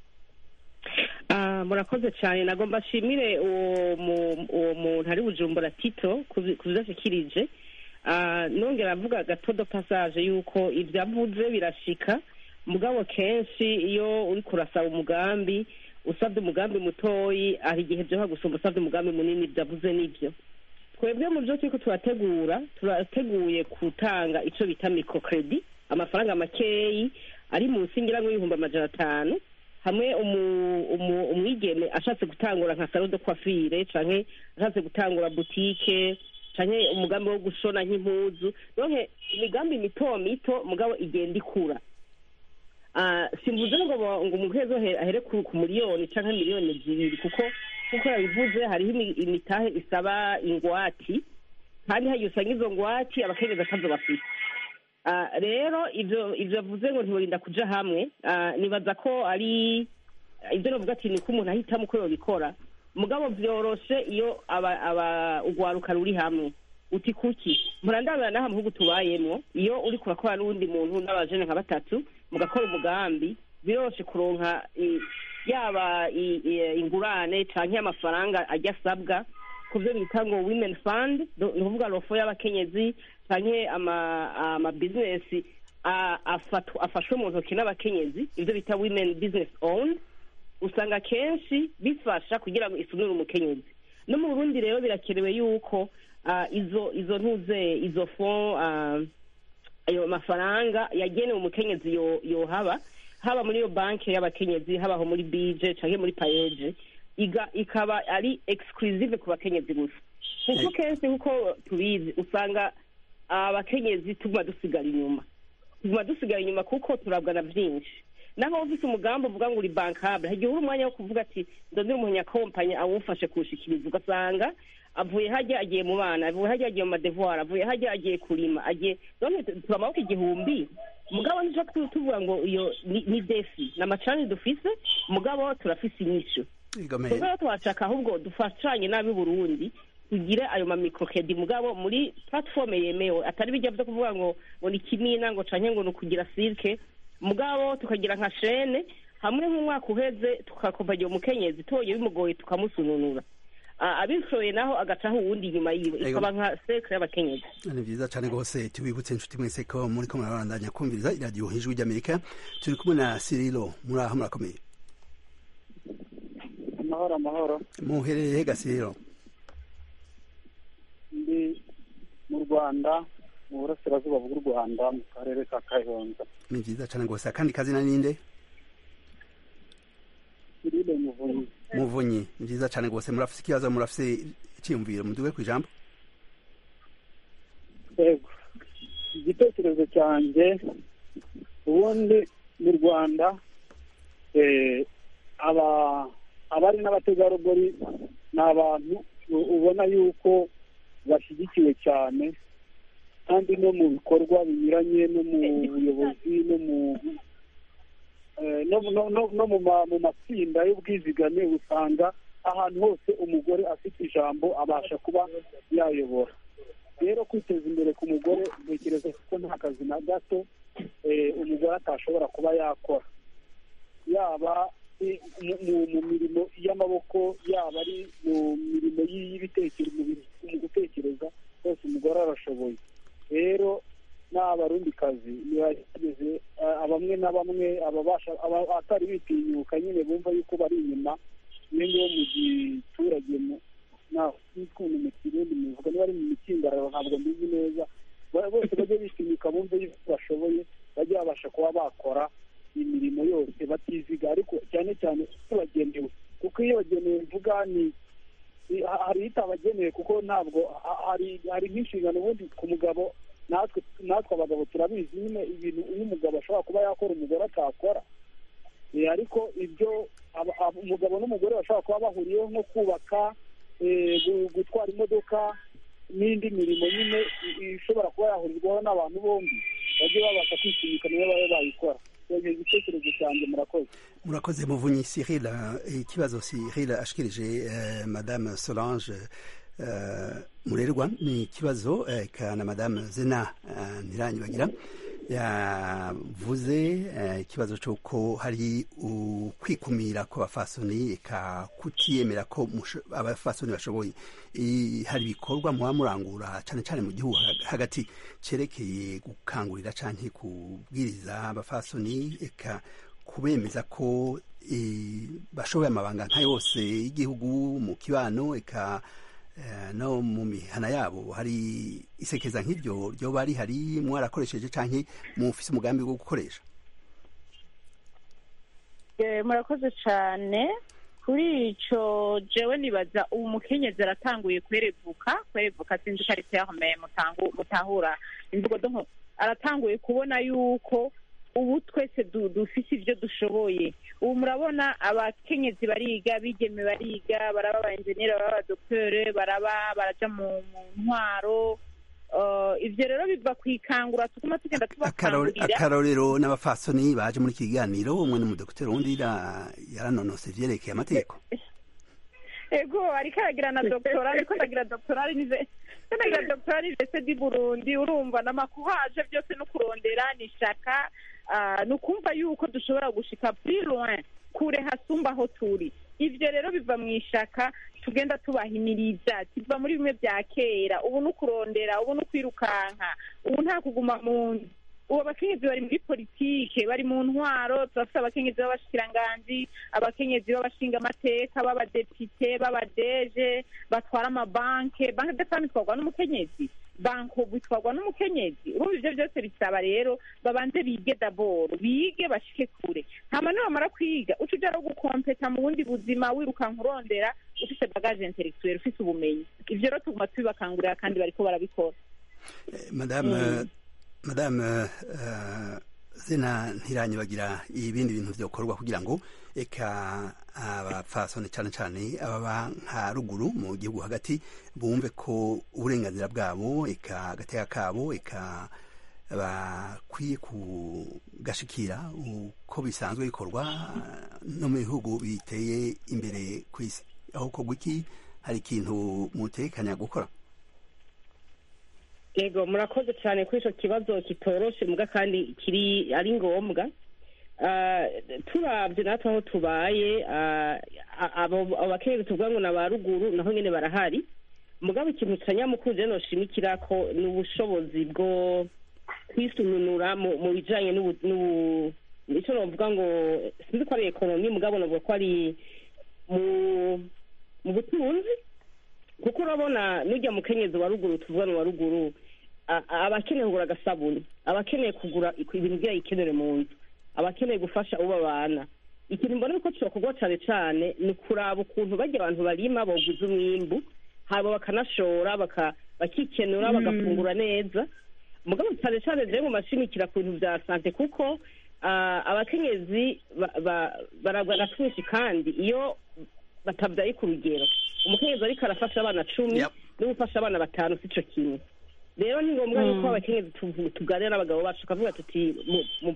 Ah, murakoze cyane nagomba nshimire uwo mu- uwo muntu ari bujumbura tito ku byo ashikirije Ah, nongera mvuga gatodo passage yuko ibyo avuze birashika mugabo kenshi iyo uri kurasaba umugambi usabye umugambi mutoyi hari igihe byoha gusumba usabye umugambi munini ibyo avuze nibyo twebwe mu byo turiko turategura turateguye gutanga ico bita microcredit amafaranga makeyi ari munsi ngira ngo y'ibihumbi amajana atanu hamwe umu- umu- umwigeme ashatse gutangura nka salo de coiffure canke ashatse gutangura butike canke umugambi wo gushona nk'impuzu donke imigambi mito mito mugabo igenda ikura Ah, simvuze ngo bo- ngo umuntu wese ahe- ahere ku ku miliyoni canke miliyoni zibiri kuko kuko yabivuze hariho imi- imitahe isaba ingwati kandi hagiye usanga izo ngwati abakenyezi atazo bafite Ah, rero ivyo ivyo avuze ngo ntiworinda kuja hamwe ah, nibaza ko ari ibyo novuga ati niko umuntu ahitamo uko yobikora mugabo vyoroshe iyo aba aba ugwaruka ruri hamwe uti kuki murandabira n'aha mu bihugu tubayemwo iyo uri kurakora n'uwundi muntu n'abajene nka batatu mugakora umugambi biroroshe kuronka i- yaba i- i- ingurane canke amafaranga ajya asabwa ku byo bita ngo women fund do- ni ukuvuga rofo y'abakenyezi canke ama ama business a- afatu- afashwe mu ntoki n'abakenyezi ibyo bita women business owned usanga kenshi bifasha kugira ngo isunire umukenyezi no mu burundi rero birakenewe yuko ah, izo izo ntuze izo fond ah, ayo mafaranga yagenewe umukenyezi yo yohaba haba muri iyo banki y'abakenyezi habaho muri bije canke muri payeje iga ikaba ari exclusive ku bakenyezi gusa kuko kenshi kuko tubizi usanga abakenyezi tuguma dusigara inyuma tuguma dusigara inyuma kuko turabwa na byinshi naho ufise umugambi uvuga ngo uri bankable hagiye uri umwanya wo kuvuga ati ndondera umunyakompanya awufashe kuwushikiriza ugasanga avuye hajya agiye mu bana avuye hajya agiye mu madevoir avuye hajya agiye kurima agiye none tuba amaboko igihumbi mugabo nico tu- tuvuga ngo iyo ni ni defi ni amacani dufise mugabo turafise inyishu Yego, me- rero twashaka ahubwo dufashanye n'ab'i burundi tugire ayo ma microcredit mugabo muri platform yemewe atari bijya byo kuvuga ngo ngo ni kimina ngo canke ngo ni ukugira sirke mugabo tukagira nka shene hamwe nk'umwaka uheze tukakompanya umukenyezi tubonye bimugoye tukamusununura Ah, abishoboye naho agacaho uwundi inyuma yiwe Ego. ikaba nka sekre y'abakenyezi ni vyiza cane rwose tubibutse inshuti mwese ko muriko murabandanya kumviriza iradiyo ijwi ry'amerika turi kumwe na sirilo muri aho murakomeye amahoro amahoro muherereye hega sirilo ndi mu rwanda mu burasirazuba bw'u rwanda mu karere ka kayonza ni vyiza cane rwose akandi kazina ninde irine muvunyi muvunyi ni vyiza cane rwose murafise ikibazo murafise iciyumviro muduge kw'ijambo yego igitekerezo cyanjye ubundi mu rwanda eh, aba abari n'abategarugori ni abantu u- ubona yuko bashyigikiwe cyane kandi no mu bikorwa binyuranye no mu buyobozi no mu eh, no no- no- no mu ma- mu matsinda y'ubwizigame usanga ahantu hose umugore afite ijambo abasha kuba yayobora rero kwiteza imbere ku mugore ntekereza ko nta kazi na gato eh, umugore atashobora kuba yakora yaba i- mu- mu- mu mirimo y'amaboko yaba ari mu mirimo y'ibitekerezo mu bi- mu gutekereza hose umugore arashoboye rero n'abarundikazi ntibagerageze eh, bamwe na bamwe ababasha aba- abatari bitinyuka nyine bumva yuko bari inyuma iyo ngiyo mu giturage mu- nta n'ukuntu mu kirundi muvuga niba ari mu mikingararo ntabwo mbizi neza Ba- bose bajye bitinyuka bumve yuko bashoboye bajye babasha kuba bakora imirimo yose batiziga ariko cyane cyane iyo bagenewe kuko iyo bagenewe mvuga ni i- ha- hari itabagenewe kuko ntabwo ha- hari hari nk'inshingano ubundi ku mugabo natwe natwe abagabo turabizi nyine ibintu iyo umugabo ashobora kuba yakora umugore atakora Eh, ariko ibyo aba- aba- umugabo n'umugore bashobora kuba bahuriyeho nko kubaka eh, gu- gutwara imodoka n'indi mirimo nyine i- ishobora kuba yahurirwaho n'abantu bombi bajye babasha kwitinyuka niyo babe bayikora icyo igitekerezo cyanjye murakoze murakoze muvunyi cyril eh, ikibazo cyril ashikirije eh, madame solange eh, murerwa ni ikibazo eh, ka na madame zena eh, ntiranyibagira yavuze eh, ikibazo cy'uko hari ukwikumira kw'abafasoni eka kutiyemera ko musho- abafasoni bashoboye I- hari ibikorwa muba murangura cyane cyane mu gihugu ha- hagati cerekeye gukangurira canke kubwiriza abafasoni eka kubemeza ko eh, bashoboye amabanga nka yose y'igihugu mu kibano eka eh, no mu mihana yabo hari isekeza nk'iryo ryoba rihari mwarakoresheje canke mufise umugambi wo gukoresha Eh, murakoze cyane kuri icyo jewe nibaza ubu mukenyezi aratanguye kwerevuka kwerevuka sinzi ko ari terme mutangu- mutahura imvugo donko aratanguye kubona yuko ubu twese du- dufise ibyo dushoboye ubu murabona abakenyezi bariga bigeme bariga baraba aba enjeniyeri baraba abadokiteri baraba baraja mu mu ntwaro Eh, ivyo rero biva ku ikangura tuguma tugenda Akarore- tubakangurira akarorero n'abafasoni baje muri iki kiganiro umwe n'umudokiteri uwundi ra- yaranonose ivyerekeye amategeko ego ariko aragira na doctora ariko aragira doctora nize ariko aragira doctora nize di Burundi urumva n'amakuhaje byose no kurondera ni shaka ah, ni ukumva yuko dushobora gushika plus loin kure hasumba aho turi ivyo rero biva mu ishaka tugenda tubahimiriza kiva muri bimwe bya kera ubu ni ukurondera ubu ni ukwirukanka ubu nta kuguma mu nzu ubu abakenyezi bari muri politike bari mu ntwaro turafite abakenyezi b'abashikiranganji abakenyezi b'abashingamateka b'abadepite b'abadeje batwara amabanke banke de fami itwarwa n'umukenyezi banko bitwarwa n'umukenyezi urumva ivyo byose bisaba rero babanze bige daboro bige bashike kure hama nibamara kwiga uca uja no gukompeta mu bundi buzima wirukanka urondera ufise bagage intellectuelle ufise ubumenyi ivyo rero tuguma tubibakangurira kandi bariko barabikora madame Mm. madame uh, zina ntiranyibagira ibindi bintu vyokorwa kugira ngo eka abapfasoni cane cane ababa nka ruguru mu gihugu hagati bumve ko uburenganzira bwabo eka agateka kabo eka bakwiye kugashikira uko bisanzwe bikorwa no mu bihugu biteye imbere ku isi aho korwa iki hari ikintu mutekanya gukora yego murakoze cyane kuri icyo kibazo kitoroshe muga kandi kiri ari ngombwa Ah, turabye natwe aho tubaye ah, abo abo bakenyezi tuvuga ngo ni aba ruguru naho nyine barahari mugabo ikintu cya nyamukuru rero noshimikira ko ni ubushobozi bwo kwisununura mu mu bijyanye n'ubu- n'ubu icyo navuga ngo sinzi ko ari ekonomi mugabo navuga ko ari mu mu butunzi kuko urabona n'ujya mu kenyezi wa ruguru tuvuga ni wa ruguru a- a- aba akeneye kugura agasabuni aba akeneye kugura ibintu byayo ikenere mu nzu aba akeneye gufasha uwo babana ikintu mbona ko cyokorwa cyane cyane ni kuraba ukuntu bajya abantu barima boguza umwimbu haba bakanashora baka- bakikenura Mm. bagafungura neza mugabo cyane cyane rero mu mashimikira ku bintu bya sante kuko ah, abakenyezi ba- ba- baragwa na twinshi kandi iyo batabyaye ku rugero umukenyezi ariko arafasha abana cumi no gufasha abana batanu si cyo kimwe rero ni ngombwa Mm. yuko abakenyezi tuvu- tuganira n'abagabo bacu tukavuga tuti mu- mu-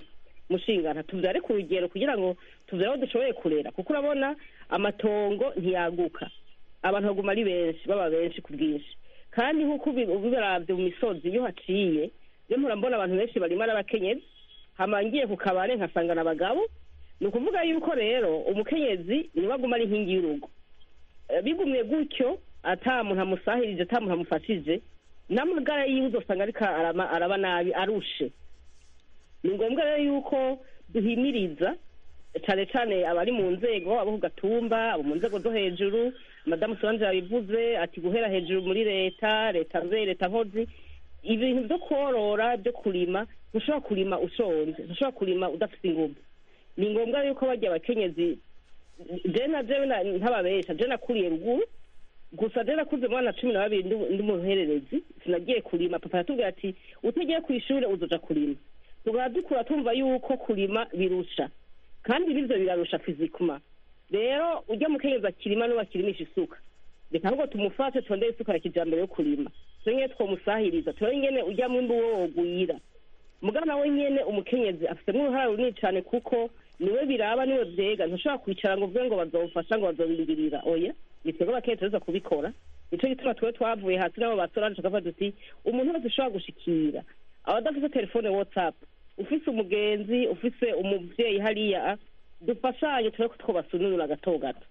mushingana tubyare ku rugero kugira ngo tubyare aho dushoboye kurera kuko urabona amatongo ntiyaguka abantu baguma ari benshi baba benshi ku bwinshi kandi nk'uko ubi- ubiravye mu misozi iyo haciye iyo mpora mbona abantu benshi barimo ari abakenyezi hama ngiye ku kabare nkasangana abagabo ni ukuvuga yuko rero umukenyezi niwe aguma ari inkingi y'urugo Eh, bigumye gutyo ata muntu amusahirije ata muntu amufashije n'amagara yiwe uzosanga ariko arama- araba nabi arushe ni ngombwa rero yuko duhimiriza cyane cyane abari mu nzego abo ku gatumba abo mu nzego zo hejuru madamu solange yabivuze ati guhera hejuru muri leta leta nze leta nkozi ibintu byo korora byo kurima ntushobora kurima ushonje ntushobora kurima udafite ingufu ni ngombwa yuko bajya abakenyezi je na jewe na- ntababesha je nakuriye ruguru gusa je nakuze mwana cumi na babiri ndi- ndi umuhererezi sinagiye kurima papa yatubwira ati utagiye ku ishure uzoja kurima tugara dukura tumva yuko kurima birusha kandi bivyo birarusha fizikuma rero ujya mukenyezi akirima n'uwo akirimisha isuka reka ahubwo tumufashe tondere isuka ya kijambere yo kurima turi nyene twomusahiriza turi nyene ujya mwimbu wo wogwira mugabo nawe nyene umukenyezi afitemo uruhara runini cane kuko niwe biraba niwe vyega ntushobora kwicara ngo uvuge ngo bazomfasha ngo bazobindirira oya ni twebwe abakenyezi tuza kubikora nico gituma twe twavuye hasi nabo basoranje tukavuga duti umuntu wese ushobora gushikira abadafise telefone whatsapp ufise umugenzi ufise umuvyeyi hariya dufashanye turebe ko twobasununura gato gato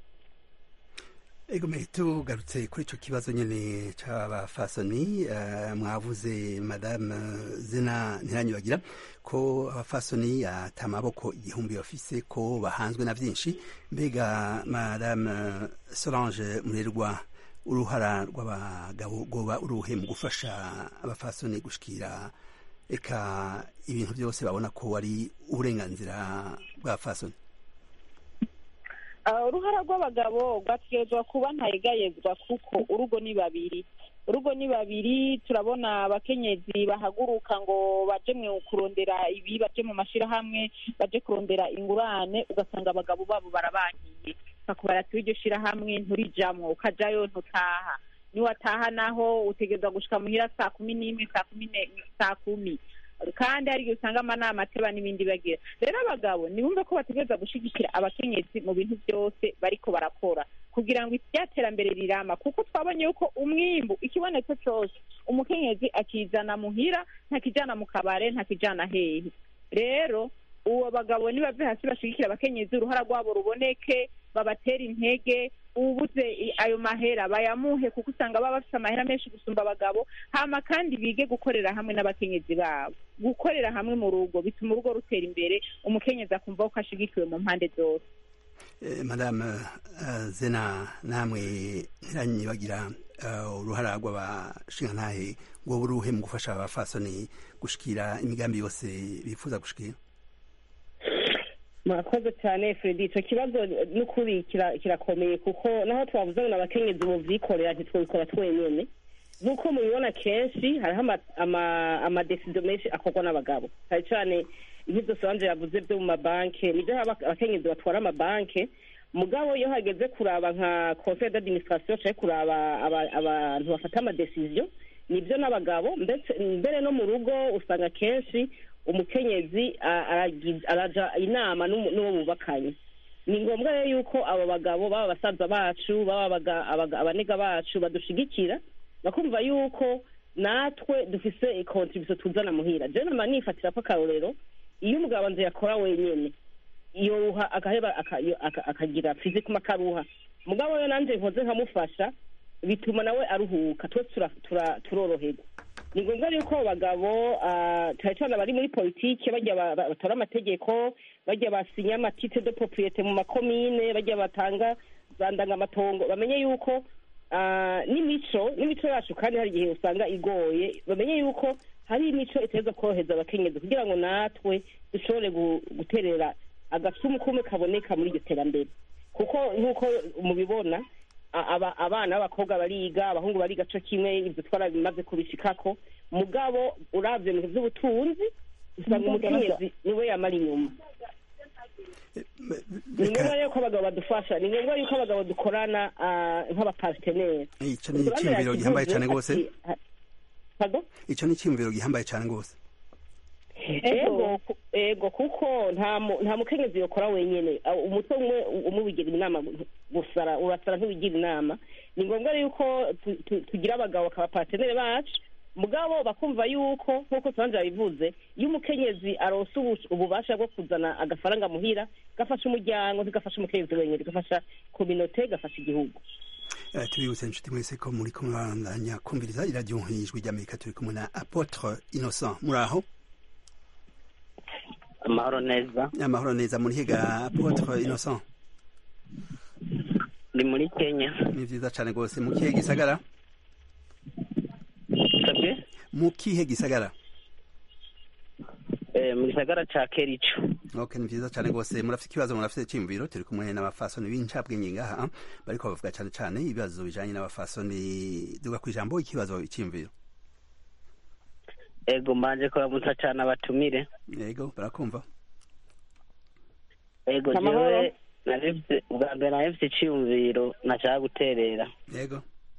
egome tugarutse kuri ico kibazo nyene c'abafasoni eh, mwavuze madame zina ntiranyibagira ko abafasoni ata maboko igihumbi bafise ko bahanzwe na vyinshi mbega madame solange murerwa uruhara rw'abagabo rwoba uruhe mu gufasha abafasoni gushikira eka ibintu byose babona ko ari uburenganzira bw'abafasoni Ah, uruhara rw'abagabo rwategerezwa kuba ntayegayezwa kuko urugo ni babiri urugo ni babiri turabona abakenyezi bahaguruka ngo baje mu kurondera ibi baje mu mashirahamwe baje kurondera ingurane ugasanga abagabo babo barabankiye bakubara ati iryo shirahamwe nturijamwo ukajayo ntutaha niwataha naho utegerezwa gushika muhira saa kumi n'imwe saa kumi ne- saa kumi kandi hari igihe usanga amanama ateba n'ibindi bagira rero abagabo nibumve ko bategereza gushigikira abakenyezi mu bintu byose bariko barakora kugira ngo iryaterambere rirama kuko twabonye yuko umwimbu ikibonetse cyose umukenyezi akizana muhira ntakijana mu kabare ntakijana hehe rero uwo bagabo nibave hasi bashigikira abakenyezi uruhara rwabo ruboneke babatera intege ubuze i- ayo mahera bayamuhe kuko usanga baba bafite amahera menshi gusumba abagabo hama kandi bige gukorera hamwe n'abakenyezi babo gukorera hamwe mu rugo bituma urugo rutera imbere umukenyezi akumva ko ashigikiwe mu mpande zose Eh, madame eh, zena namwe ntiranyibagira eh, uruhara rw'abashingantahe ngo buruhe mu gufasha abafasoni gushikira imigambi yose bifuza gushikira murakoze cyane fredi icyo kibazo n'ukuri kira- kirakomeye kuko naho twavuze ngo abakenyezi mu vyikorera ntitwabikora twenyene nk'uko mubibona kenshi hariho ama- ama- amadesido menshi akorwa n'abagabo cyane cyane nk'ibyo solange yavuze byo mu mabanki nibyo haba abakenyezi batwara amabanki mugabo iyo hageze kuraba nka conseil d'administration canke kuraba aba- abantu bafata amadesiziyo nibyo n'abagabo ndetse mbere no mu rugo usanga kenshi umukenyezi a- aragiz- araja inama n'umu- n'uwo bubakanye ni ngombwa rero yuko abo bagabo baba abasaza bacu baba abaga- abaga- abanega bacu badushigikira bakumva yuko natwe dufise contribution tuzana muhira je nama nifatira ko akarorero iyo umugabo nze yakora wenyene yoruha agaheba aka- yo- aka- akagira fizikuma akaruha mugabo yo nanje nkoze nkamufasha bituma nawe aruhuka twese tura- tura- turoroherwa ni ngombwa yuko abo bagabo ah, cyane cyane abari muri politike bajya ba- ba- batora amategeko bajya basinya amatite de propriete mu makomine bajya batanga za ndangamatongo bamenye yuko ah, n'imico n'imico yacu kandi hari igihe usanga igoye bamenye yuko hari imico itegerezwa korohereza abakenyezi kugira ngo natwe dushobore gu- guterera agasumu kumwe kaboneka muri iryo terambere kuko nk'uko mubibona a- aba- abana b'abakobwa bariga abahungu bariga co kimwe ibyo twarabimaze kubishikako mugabo uravye mu bintu vy'ubutunzi usanga umukenyezi niwe yamara inyuma ni ngombwa rero ko abagabo badufasha ni ngombwa yuko abagabo dukorana ah, nk'abapartenere ico ni iciyumviro gihambaye cane rwose Pardon? ico ni iciyumviro gihambaye cane rwose ego ku- ego kuko nta mu- nta mukenyezi yokora wenyene Ah, umutwe umwe umwe wigira inama gusara urasara ntiwigira inama ni ngombwa yuko tu- tu- tugira abagabo bakaba patenere bacu mugabo bakumva yuko nk'uko tubanza yabivuze iyo umukenyezi aronse ubu- ububasha bwo kuzana agafaranga muhira gafasha umuryango ntigafasha umukenyezi wenyine gafasha kominote gafasha igihugu Eh, tubibutse inshuti mwese ko muri kumwe bandanya kumviriza iradiyo ijwi ry'amerika turi kumwe na apotre innocent muri aho amahoro neza amahoro neza muri higa apotre innocent ndi muri kenya ni vyiza cane rwose mu kihe gisagara sabwe mu kihe gisagara eh, mu gisagara ca kerico ok ni vyiza cane rwose murafite ikibazo murafite iciyumviro turi kumwe n'abafasoni b'incabwenge ngaha bariko bavuga cane cane ibibazo bijanye n'abafasoni duga kw'ijambo ikibazo iciyumviro ego mbanje kuramutsa cane abatumire yego barakumva ego Amahoro. jewe narifise ubwa mbere narifise iciyumviro nashaka guterera yego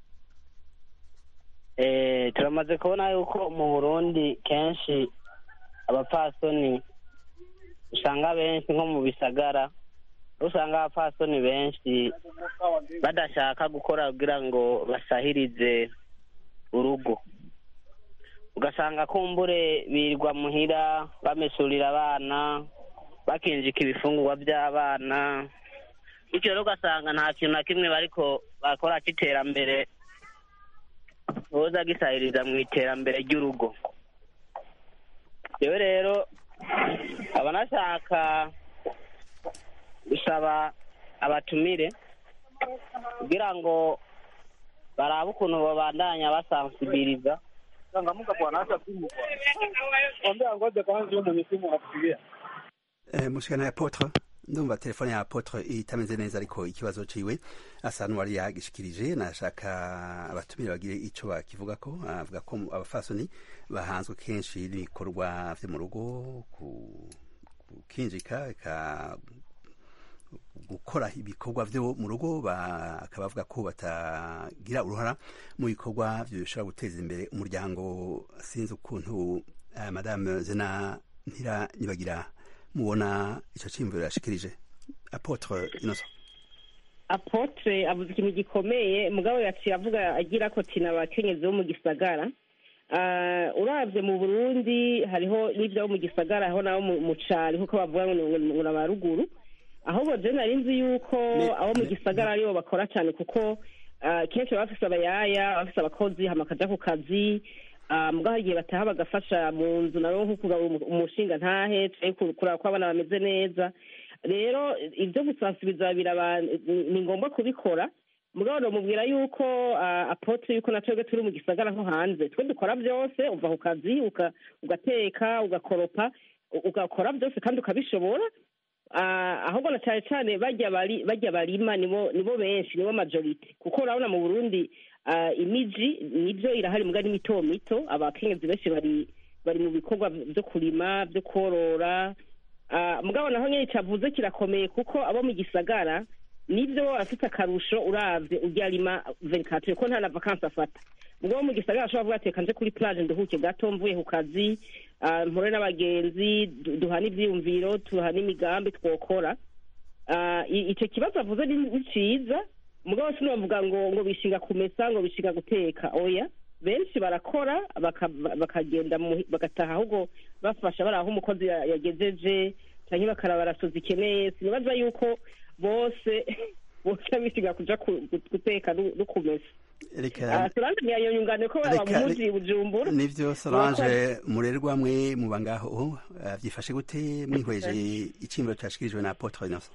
eh, turamaze kubona yuko mu burundi kenshi abapfasoni usanga benshi nko mu bisagara usanga abapfasoni benshi badashaka gukora kugira ngo basahirize urugo ugasanga kumbure birirwa muhira bamesurira abana bakinjika ibifungurwa by'abana bityo rero ugasanga nta kintu na kimwe bariko bakora c'iterambere boza gisahiriza mu iterambere ry'urugo yewe rero aba nashaka gusaba abatumire kugira ngo barabe ukuntu babandanya basansibiriza Eh, mushikana ya apotre ndumva telefone ya apotre itameze neza ariko ikibazo ciwe asa n'uwari yagishikirije nashaka abatumire bagire ico bakivugako avuga ko abafasoni bahanzwe kenshi n'ibikorwa vyo mu rugo ku- gukinjika eka gukora ibikorwa vyo mu rugo bakaba bavuga ko batagira uruhara mu bikorwa vyo bishobora guteza imbere umuryango sinzi ukuntu eh, madame zena ntira nibagira mubona ico ciyumviro yashikirije apotre innocent apotre avuze ikintu gikomeye mugabo yaciye avuga agira ko tina abakenyezi bo mu gisagara Ah, uravye mu burundi hariho n'ivyo abo mu gisagara hariho n'abo mu- mu cari nkuko bavuga ngo ni- ngo ni abaruguru ahubwo je nari nzi yuko Ne- abo mu ne- gisagara aribo bakora cane kuko ah, kenshi baba bafise abayaya baba bafise abakozi hama bakaja ku kazi Ah, mugabo hari igihe bataha bagafasha mu nzu nabo nko kugaba umu- umushinga ntahe canke kuraba ko abana bameze neza rero ibyo gusansibiza biraba ni ngombwa kubikora mugabo nomubwira yuko ah, apotre yuko na twebwe turi mu gisagara nko hanze twe dukora byose uva ku kazi uka- ugateka ugakoropa u- ugakora byose kandi ukabishobora Ah, ahubwo na cyane cyane bajya bari bajya barima nibo nibo benshi nibo majority kuko urabona mu burundi ah, imiji nibyo irahari muga ni mito mito abakenyezi benshi bari bari mu bikorwa byo kurima byo korora Ah, mugabo naho nyine cyavuze kirakomeye kuko abo mu gisagara nibyo afite akarusho uravye urya arima venikatire ko nta na vakansi afata mugabo mu gisagara ashobora kuvuga ati reka nje kuri plage nduhuke gato mvuye ku kazi ah, mpure n'abagenzi du- duhane ivyiyumviro tuhane imigambi twokora Ah, i- ico kibazo avuze ni ni ciza mugabo sinovuga ngo ngo bishinga kumesa ngo bishinga guteka oya benshi barakora baka- bakagenda mu- bagataha ahubwo bafasha bari aho umukozi ya- yagejeje canke bakaraba barasoza ikeneye sinibaza yuko bose bose bishinga kuja ku- gu- guteka no no kumesa reka solange ntiyayonyungane ko Reka- bamuzi bujumbura nivyo solange murerwa mwe muba ngaho eh, vyifashe gute mwihweje iciyumviro cashikirijwe na apotre innocent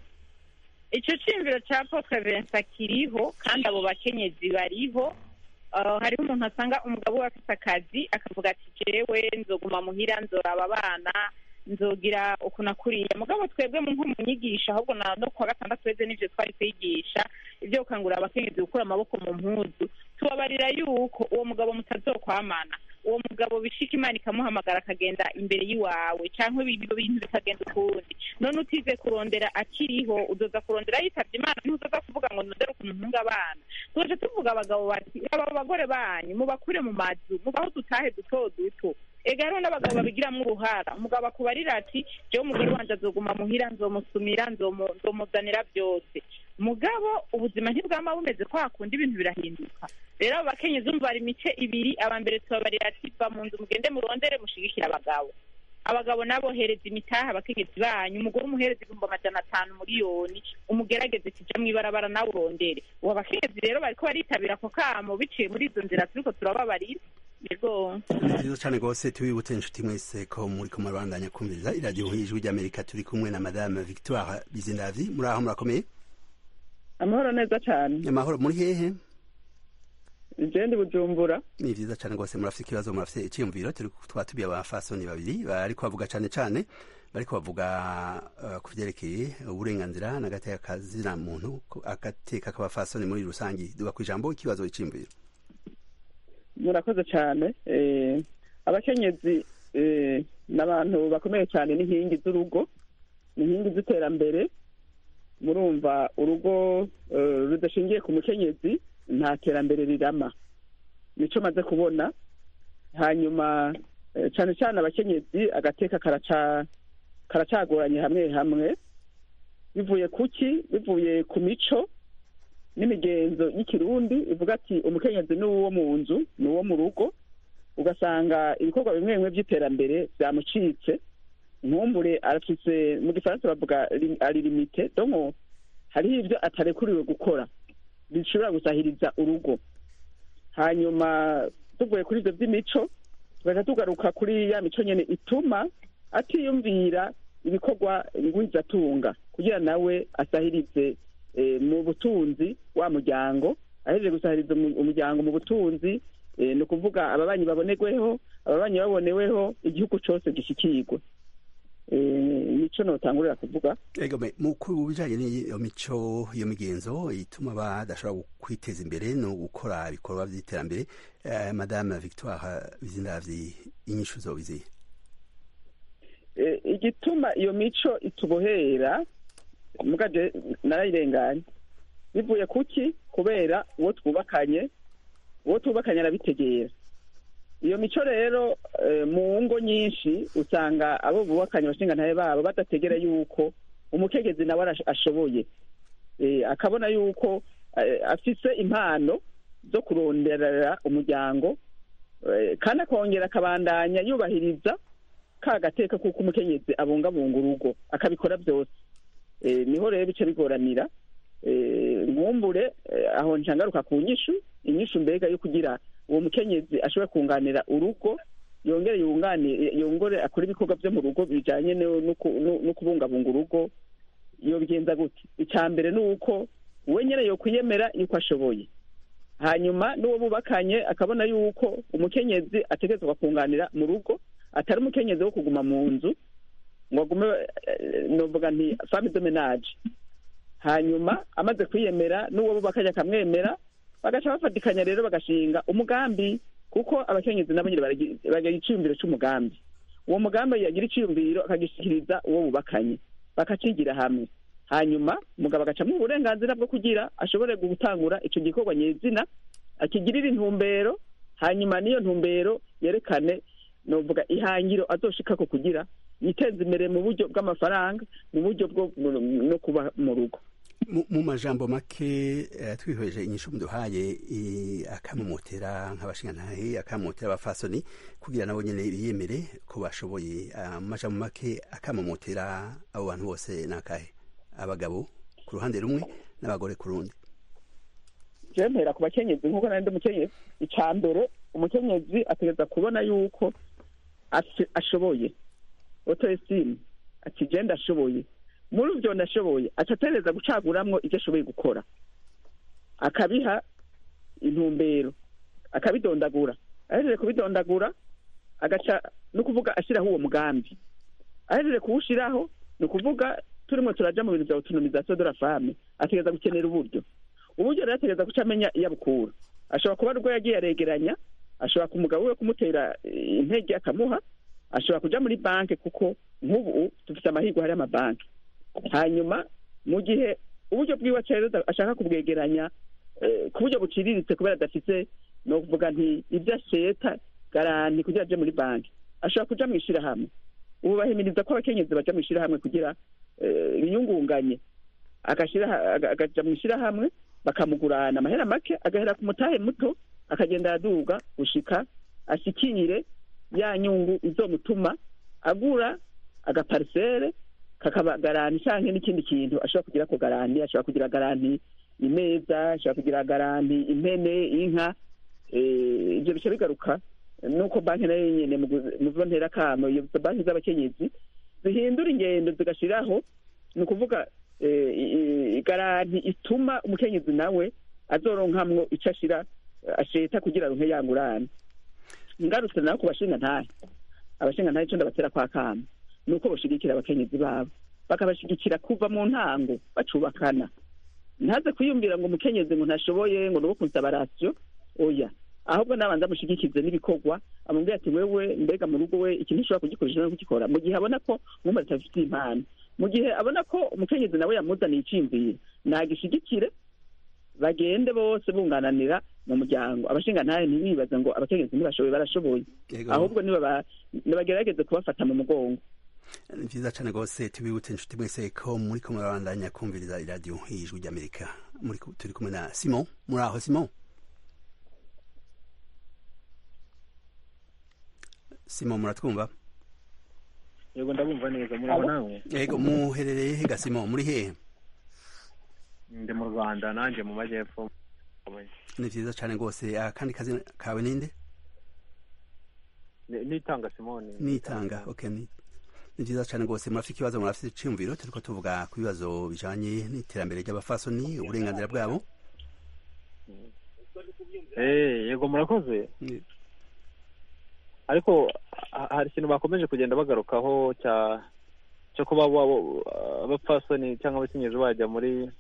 icyo cyiyumviro cya potre vincent kiriho kandi abo bakenyezi bariho Uh, hariho umuntu asanga umugabo we afite akazi akavuga ati jewe nzoguma muhira nzoraba abana nzogira ukuntu akuriye mugabo twebwe mu nko mu nyigisho ahubwo na no kuwa gatandatu weze n'ivyo twari kwigisha ibyo gukangurira abakenyezi gukura amaboko mu mpuzu tubabarira yuko uwo mugabo mutazokwamana uwo mugabo bishika imana ikamuhamagara akagenda imbere y'iwawe cyangwa ibyo bintu bikagenda ukundi none utize kurondera akiriho uzoza kurondera yitabye imana ntuzoza kuvuga ngo nondere ukuntu ntunga abana tuje tuvuga abagabo bati aba bagore banyu mubakure mu mazu mubaho dutahe duto duto ega hariho n'abagabo babigiramo uruhara umugabo akubarira ati jewe umugore wanje azoguma muhira nzomusumira nzomu- nzomuzanira byose mugabo ubuzima ntibwama bumeze ko hakunda ibintu birahinduka rero abo bakenyezi umva hari imice ibiri aba mbere tubabarira ati va mu nzu mugende murondere mushigikire abagabo abagabo nabo hereza imitaha abakenyezi banyu umugore umuhereza ibihumbi amajana atanu miliyoni umugerageze kija mw'ibarabara nawe urondere ubu abakenyezi rero bariko baritabira ako kamo biciye muri izo nzira turiko turababarira yego nziza cyane rwose tubibutse inshuti mwese ko muri ko murabandanya kumviriza iradiyo ijwi ry'amerika turi kumwe na madame victoire bizindavi muri aho murakomeye amahoro neza cyane amahoro muri hehe jendi bujumbura ni vyiza cyane rwose murafite ikibazo murafite icyiyumviro turi twatubiye abafasoni babiri bariko bavuga cyane cyane bariko bavuga uh, ku vyerekeye uburenganzira n'agateka kazina muntu ko- agateka k'abafasoni muri rusangi duga ku ijambo ikibazo iciyumviro murakoze cyane eh, abakenyezi eh, n'abantu bakomeye cyane n'inkingi z'urugo n'inkingi z'iterambere murumva urugo eh, rudashingiye ku mukenyezi nta terambere rirama nico maze kubona hanyuma eh, cyane cyane abakenyezi agateka karaca karacagoranye hamwe hamwe bivuye kuki bivuye ku mico n'imigenzo y'ikirundi ivuga ati umukenyezi ni uwo mu nzu ni uwo mu rugo ugasanga ibikorwa bimwe bimwe by'iterambere byamucitse nkumbure arafise mu gifaransa bavuga lim- ari limite donko hariho ibyo atarekuriwe gukora bishobora gusahiriza urugo hanyuma tuvuye kuri ibyo by'imico tugaca tugaruka kuri ya mico nyene ituma atiyumvira ibikorwa ngwizatunga kugira nawe asahirize eh, mu butunzi wa muryango ahejeje gusahiriza umu- umuryango mu butunzi eh, ni ukuvuga ababanyi babonerweho ababanyi baboneweho igihugu cose gishikirwe Eh, nico notangurira kuvuga ego me mu ku bijanye n'iyo mico iyo migenzo ituma badashobora kwiteza imbere no gukora ibikorwa vy'iterambere eh, madame victoire bizindavyi inyishu zobiziye Eh, igituma iyo mico itubohera mugaje narayirenganye bivuye kuki kubera uwo twubakanye uwo twubakanye arabitegera iyo mico rero eh, mu ngo nyinshi usanga abo bubakanye abashingantahe babo badategera yuko umukegezi nawe arash- ashoboye Eh, akabona yuko eh, afise impano zo kuronderera umuryango eh, kandi akongera akabandanya yubahiriza ka gateka kuko umukenyezi abungabunga urugo akabikora byose Eh, niho rero bice bigoranira Eh, nkumbure eh, aho ncangaruka ku nyishu inyishu mbega yo kugira uwo mukenyezi ashobore kunganira urugo yongere yungane yongore akora ibikorwa byo mu rugo bijanye no no ku- no- no kubungabunga urugo yobigenza gute icya mbere ni uko we nyene yokwiyemera yuko ashoboye hanyuma n'uwo bubakanye akabona yuko umukenyezi ategerezwa kunganira mu rugo atari umukenyezi wo kuguma mu nzu ngo agume eh, novuga nti femme de ménage hanyuma amaze kwiyemera n'uwo bubakanye akamwemera bagaca bafatikanya rero bagashinga umugambi kuko abakenyezi nabo nyine baragi- bagira iciyumviro c'umugambi uwo mugambi yagira iciyumviro akagishikiriza uwo bubakanye bakacigira hamwe hanyuma umugabo agacamwo uburenganzira bwo kugira ashobore gutangura ico gikorwa nyezina akigirira intumbero hanyuma n'iyo ntumbero yerekane novuga ihangiro azoshikako kugira yiteza imbere mu buryo bw'amafaranga mu buryo bwo no kuba mu rugo mu mu majambo make eh, twihweje inyishu muduhaye eh, akamumotera nk'abashingantahe akamumotera abafasoni kugira nabo nyene biyemere ko bashoboye Ah, mu majambo make akamumotera abo bantu bose nakahe abagabo ku ruhande rumwe n'abagore ku rundi jewe mpera ku bakenyezi nk'uko nari ndi umukenyezi icya mbere umukenyezi ategereza kubona yuko afi- ashoboye otoesime ati je ndashoboye muri ivyo ndashoboye aca ategereza gucaguramwo ivyo ashoboye gukora akabiha intumbero akabidondagura ahejeje kubidondagura agaca no kuvuga ashiraho uwo mugambi ahejeje kuwushiraho ni ukuvuga turimo turaja mu bintu vya autonomisation de la femme ategereza gukenera uburyo uburyo rero ategereza guca amenya iyo abukura ashobora kuba ari ubwo yagiye aregeranya ashobora umugabo we kumutera eh, intege akamuha ashobora kuja muri banki kuko nk'ubu dufite amahirwe hari amabanki hanyuma mu gihe uburyo bwiwe acereza ashaka kubwegeranya eh, ku buryo buciriritse kubera adafite ni ukuvuga nti ibyo asheta garanti kugira aje muri banki ashobora kuja mu ishirahamwe ubu bahimiriza ko abakenyezi baja mu ishirahamwe kugira eh, biyungunganye agashira aga- agaja mu ishirahamwe bakamugurana amahera make agahera ku mutahe muto akagenda araduga gushika ashikire ya nyungu izomutuma agura agaparisere kakaba garanti canke n'ikindi kintu ashobora kugira ko garanti ashobora kugira garanti imeza ashobora kugira garanti impene inka eh, ivyo bica bigaruka nuko banki nayo nyene mu gu- mu zo ntera kamo iyo banki z'abakenyezi zihindura ingendo zigashiraho ni ukuvuga eh, i- i- garanti ituma umukenyezi nawe azoronkamwo ico ashira asheta kugira aronke yangurane ngarutse nawe ku bashinga ntahe abashinga ntahe ico ndabatera kwa kamo ni uko bashigikira abakenyezi babo bakabashigikira kuva mu ntango bacubakana ntaze kwiyumvira ngo umukenyezi ngo ntashoboye ngo nuwo kunsaba rasiyo oya ahubwo nabanza amushigikize n'ibikorwa amubwira ati wewe mbega mu rugo we ikintu ushobora kugikoresha no kugikora mu gihe abona ko mwumva atafitiye impano mu gihe abona ko umukenyezi nawe yamuzaniye iciyumviro nagishigikire bagende bose bungananira mu muryango abashinga ntahe ntibibaze ngo abakenyezi ntibashoboye barashoboye Yego. ahubwo nibaba- nibagerageze kubafata mu mugongo ni vyiza cane rwose tubibutse inshuti mwese ko muriko murabandanya kumviriza iradiyo y'ijwi ry'amerika muri ku- turi kumwe na simon muri aho simon simon muratwumva yego ndabumva neza muraho nawe yego muherereye he ga simon muri hehe ndi mu rwanda nanjye mu majyepfo ni vyiza cane rwose akandi kazi kawe ninde Ni- nitanga simoni nitanga okay ni ni vyiza cane rwose murafite ikibazo murafite iciyumviro turiko tuvuga ku bibazo bijanye n'iterambere ry'abafasoni uburenganzira bwabo Eh, yego murakoze ariko ha- hari ikintu bakomeje kugenda bagarukaho cya cyo kuba wabo- abapfasoni cyangwa abakenyezi bajya muri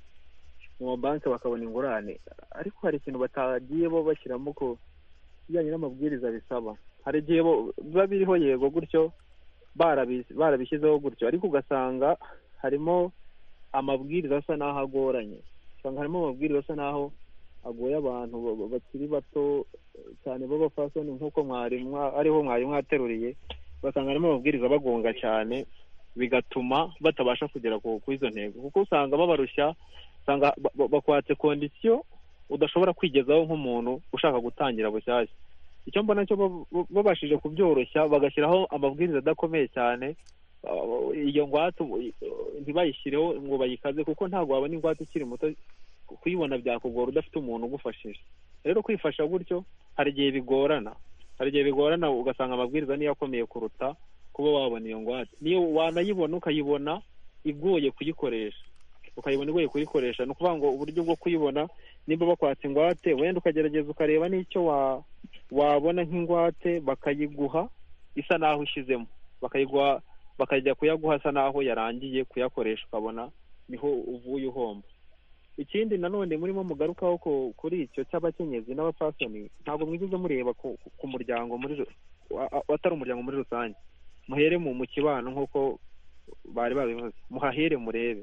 mu mabanki bakabona ingurane ariko hari ikintu batagiye bo bashyiramo ku bijyanye n'amabwiriza bisaba hari igihe bo- biba biriho yego gutyo barabi- barabishyizeho gutyo ariko ugasanga harimo amabwiriza asa n'aho agoranye usanga harimo amabwiriza asa n'aho agoye abantu ba- ba- bakiri bato eh, cyane b'abafasoni nk'uko mwari mwa- ariho mwari mwateruriye ugasanga harimo amabwiriza bagonga cyane bigatuma batabasha kugera ku ku izo ntego kuko usanga babarushya usanga ba- ba- bakwatse kondisiyo udashobora kwigezaho nk'umuntu ushaka gutangira bushyashya icyo mbona cyo ba- ba- babashije kubyoroshya bagashyiraho amabwiriza adakomeye cyane uh, iyo ngwate uh, ntibayishyireho ngo bayikaze kuko ntabwo wabona ingwate ukiri muto kuyibona byakugora udafite umuntu ugufashije rero kwifasha gutyo hari igihe bigorana hari igihe bigorana ugasanga amabwiriza niyo akomeye kuruta kuba wabona iyo ngwate niyo wanayibona ukayibona igoye kuyikoresha ukayibona igoye kuyikoresha ni ukuvuga ngo uburyo bwo kuyibona nimba bakwatse ingwate wenda ukagerageza ukareba n'icyo wa wabona nk'ingwate bakayiguha isa n'aho ushyizemo bakayiguha bakajya kuyaguha asa n'aho yarangiye kuyakoresha ukabona niho uvuye uhomba ikindi nanone murimo mugarukaho ku- kuri icyo cy'abakenyezi n'abapfasoni ntabwo mwigeze mureba ku, ku- ku muryango muri ru- wa- wa- atari umuryango muri rusange muhere mu mu kibano nk'uko bari babivuze muhahere murebe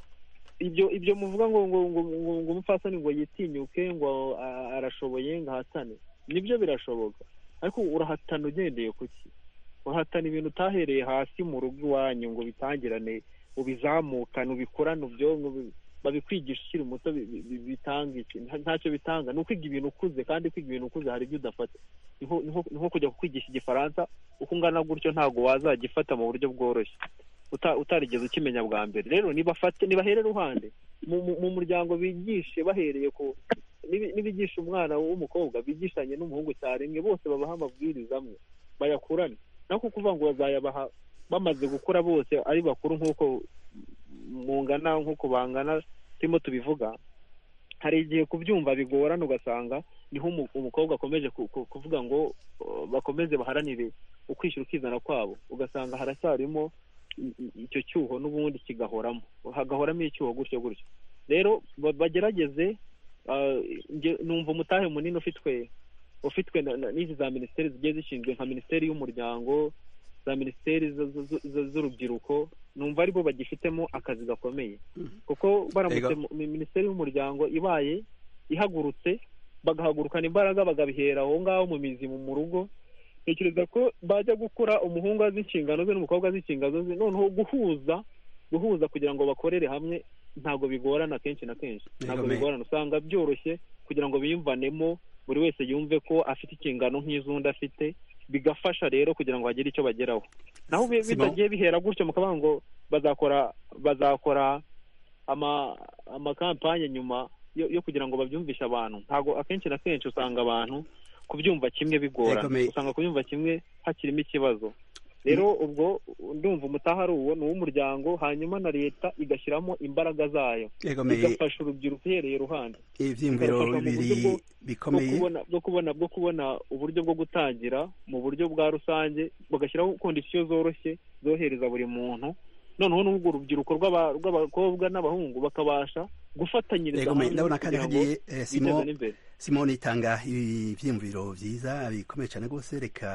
ibyo ibyo muvuga ngo ngo ngo ngo ngo umupfasoni ngo yitinyuke ngo a- arashoboye ngo ahatane nibyo birashoboka ariko urahatana ugendeye ku ki urahatana ibintu utahereye hasi mu rugo iwanyu ngo bitangirane ubizamukane ubikorane ubyonke ubi- babikwigisha ukiri muto bi- bi- bi- bitanga iki Nta- ntacyo bitanga ni ukwiga ibintu ukuze kandi kwiga ibintu ukuze hari ibyo udafata ni nko- ni nko- ni nko kujya kukwigisha igifaransa uko ungana gutyo ntabwo wazagifata mu buryo bworoshye uta- utarigeze ukimenya bwa mbere rero nibafate nibahere ruhande mu mu- mu muryango bigishe bahereye ku nibi- nibigisha umwana w'umukobwa bigishanye n'umuhungu icyarimwe bose babaha amabwiriza amwe bayakurane naho kuvuga ngo bazayabaha bamaze gukura bose ari bakuru nk'uko mungana nk'uko bangana turimo tubivuga hari igihe kubyumva bigorana ugasanga niho umu- umukobwa akomeje ku- ku- kuvuga ngo uh, bakomeze baharanire ukwishyura ukizana kwabo ugasanga haracyarimo i- i- icyo cyuho n'ubundi kigahoramo hagahoramo icyuho gutyo gutyo rero ba- bagerageze uh, nge- numva umutahe munini ufitwe ufitwe na- na- n'izi za minisiteri zigiye zishinzwe nka minisiteri y'umuryango za minisiteri z- z- z- z- z'urubyiruko numva aribo bagifitemo akazi gakomeye kuko baramutse Ego. mu- mi- minisiteri y'umuryango ibaye ihagurutse bagahagurukana imbaraga bagabihera aho ngaho mu mizi mu mu rugo ntekereza ko bajya gukora umuhungu azi inshingano ze n'umukobwa azi inshingano ze noneho guhuza guhuza kugira ngo bakorere hamwe ntabwo bigorana kenshi na kenshi ntabwo Yego, me- bigorana usanga byoroshye kugira ngo biyumvanemo buri wese yumve ko afite inshingano nk'iz'undi afite bigafasha rero kugira ngo hagire icyo bageraho naho bi- Simon? bitagiye bihera gutyo mukavuga ngo bazakora bazakora ama amakampanye nyuma yo, yo kugira ngo babyumvishe abantu ntabwo akenshi na kenshi usanga abantu kubyumva kimwe bigorana Yego, me- usanga kubyumva kimwe hakirimo ikibazo rero ubwo ndumva umutaha ari uwo ni uw'umuryango hanyuma na leta igashyiramo imbaraga zayo Yego, me- igafasha urubyiruko uhereye iruhande ivyiyumviro ikarufasha mu bibiri buryo bwo- bikomeye bwo kubona bwo kubona bwo kubona uburyo bwo gutangira mu buryo bwa rusange bagashyiraho kondisiyo zoroshye zohereza buri muntu noneho n'urwo rubyiruko rw'aba- rw'abakobwa n'abahungu bakabasha gufatanyiriza Yego, me- hamwe ndabona kandi kugira ngo hagiye eh, biteze Simon n'imbere Simon itanga ivyiyumviro vyiza bikomeye cyane rwose reka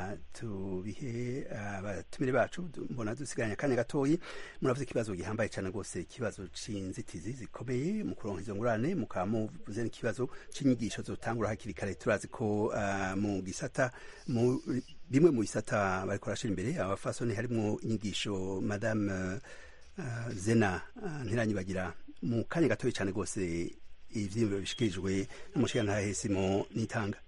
tubihe abatumire bacu du- mbona dusigaranye akanya gatoyi muravuze ikibazo gihambaye cyane rwose ikibazo c'inzitizi zikomeye mu kuronka izo ngurane mukaba muvuze n'ikibazo c'inyigisho zotangura hakiri kare turazi ko ah, mu gisata mu bimwe mu bisata bariko barashira imbere abafasoni harimwo inyigisho madame uh, zena uh, ntiranyibagira mu kanya gatoya cyane rwose ivyiyumviro bishikirijwe n'umushikirantahe Simon Nitanga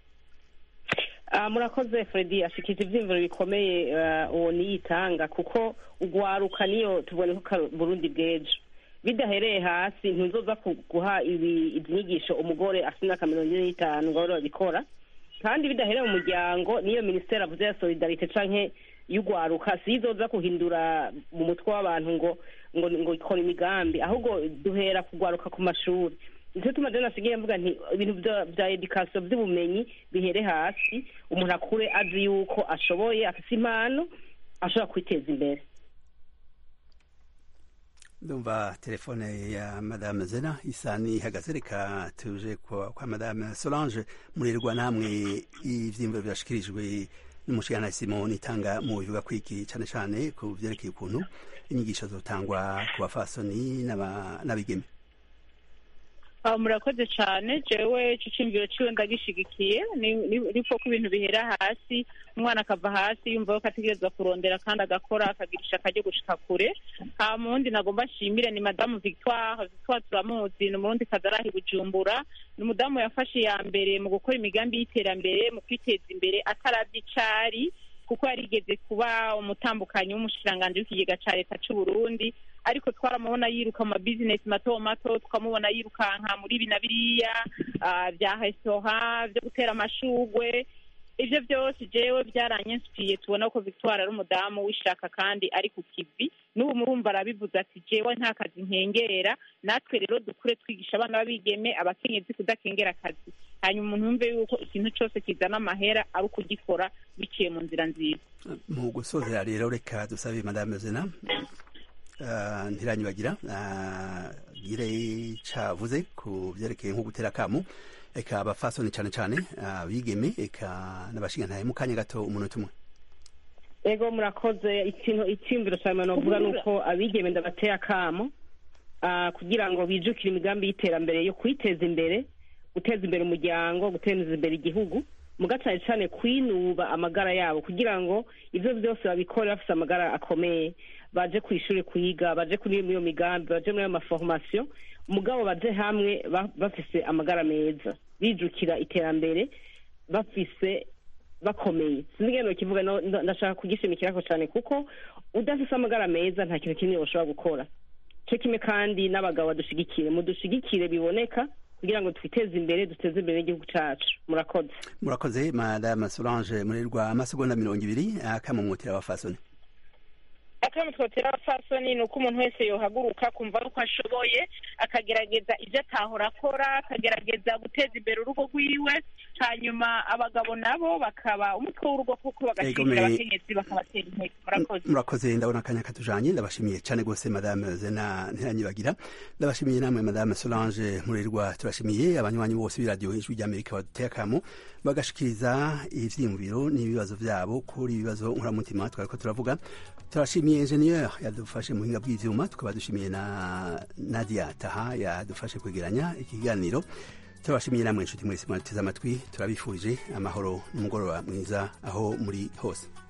Ah, murakoze Freddy ashikije ivyiyumviro bikomeye ah, uwo niyitanga kuko ugwaruka niyo tubone ko karo- Burundi bw'ejo bidahereye hasi ntuzoza ku- guha ibi izi nyigisho umugore afite imyaka mirongo ine n'itanu ngo abe babikora kandi bidahereye mu muryango niyo minisiteri avuze ya solidarite canke y'ugwaruka sizoza kuhindura mu mutwe w'abantu ngo ngo ngo ikora imigambi ahubwo duhera kugwaruka ku mashuri nicyo tuma rero nasigaye mvuga nti ibintu bya- bya edikasiyo by'ubumenyi bihere hasi umuntu akure azi yuko ashoboye afite impano ashobora kwiteza imbere ndumva telefone ya madame zena isa n'ihagaze reka tuje kwa, kwa madame solange murirwa namwe ivyiyumviro birashikirijwe n'umushikirantahe Simon Nitanga mu bivuga kwiki cane cane ku vyerekeye ukuntu inyigisho zotangwa ku bafasoni n'aba- n'abigeme Ah, murakoze cyane jewe ico ciyumviro ciwe ndagishigikiye ni- ni- niko ko ibintu bihera hasi umwana akava hasi yumva ko ategerezwa kurondera kandi agakora akagirisha akaryo gushika kure hama uwundi nagomba nshimire ni madamu victoire victoire turamuzi ni umurundi kazi arahi bujumbura ni umudamu yafashe iya mbere mu gukora imigambi y'iterambere mu kwiteza imbere ataravye icari kuko yarigeze kuba umutambukanyi w'umushikiranganji w'ikigega ca leta c'u Burundi ariko twaramubona yiruka mu mabizinesi mato mato tukamubona yirukanka muri ibi na biriya ah, vya resitora vyo gutera amashugwe ivyo vyose jewe byaranyensipiye tubona ko victoire ari umudamu w'ishaka kandi ari ku kivi n'ubu murumva arabivuze ati jewe nta kazi nkengera natwe rero dukure twigisha abana b'abigeme abakenyezi kudakengera akazi hanyuma umuntu yumve yuko ikintu cose kizana amahera ari ukugikora biciye mu nzira nziza mu gusozera rero reka dusabe madame zena uh, ntiranyibagira uh, gire cavuze ku vyerekeye nko gutera akamu eka abafasoni cane cane abigeme eka n'abashingantahe mu kanya gato umunota umwe ego murakoze ikintu icyumviro cyane novuga ni uko abigeme ndabateye akamo ah, kugira ngo bijukire imigambi y'iterambere yo kwiteza imbere guteza imbere umuryango guteza imbere igihugu muga cyane cyane kwinuba amagara yabo kugira ngo ibyo byose babikore bafite amagara akomeye baje ku ishuri kwiga baje kuri iyo migambi baje muri ayo maforomasiyo mugabo baje hamwe ba- bafise amagara meza bijukira iterambere bafise bakomeye sinzi ngeno kivuga no- ndo- ndashaka kugishimikirako cyane kuko udafise amagara meza nta kintu kinini ushobora gukora cyo kimwe kandi n'abagabo badushigikire mudushigikire biboneka kugira ngo twiteze imbere duteze imbere n'igihugu cacu murakoze murakoze madame solange murirwa amasegonda mirongo ibiri akamumutira abafasoni akamo twotera abapfasoni ni uko umuntu wese yohaguruka kumva yuko ashoboye akagerageza ibyo atahora akora akagerageza guteza imbere urugo rwiwe hanyuma abagabo nabo bakaba umutwe w'urugo kuko bagashimira Egome. abakenyezi bakabatera intege murakoze murakoze ndabona akanya katujanye ndabashimiye cyane rwose madame zena ntiranyibagira ndabashimiye namwe madame solange murirwa turashimiye abanywanyi bose b'iradiyo ijwi ry'amerika baduteye akamo bagashikiriza ivyiyumviro n'ibibazo vyabo kuri ibibazo nkuramutima twariko turavuga turashimiye ingenieur yadufashe mu buhinga bw'ivyuma tukaba dushimiye na nadia taha yadufashe kwegeranya ikiganiro turabashimiye namwe inshuti mwese mwateze amatwi turabifurije amahoro n'umugoroba mwiza aho muri hose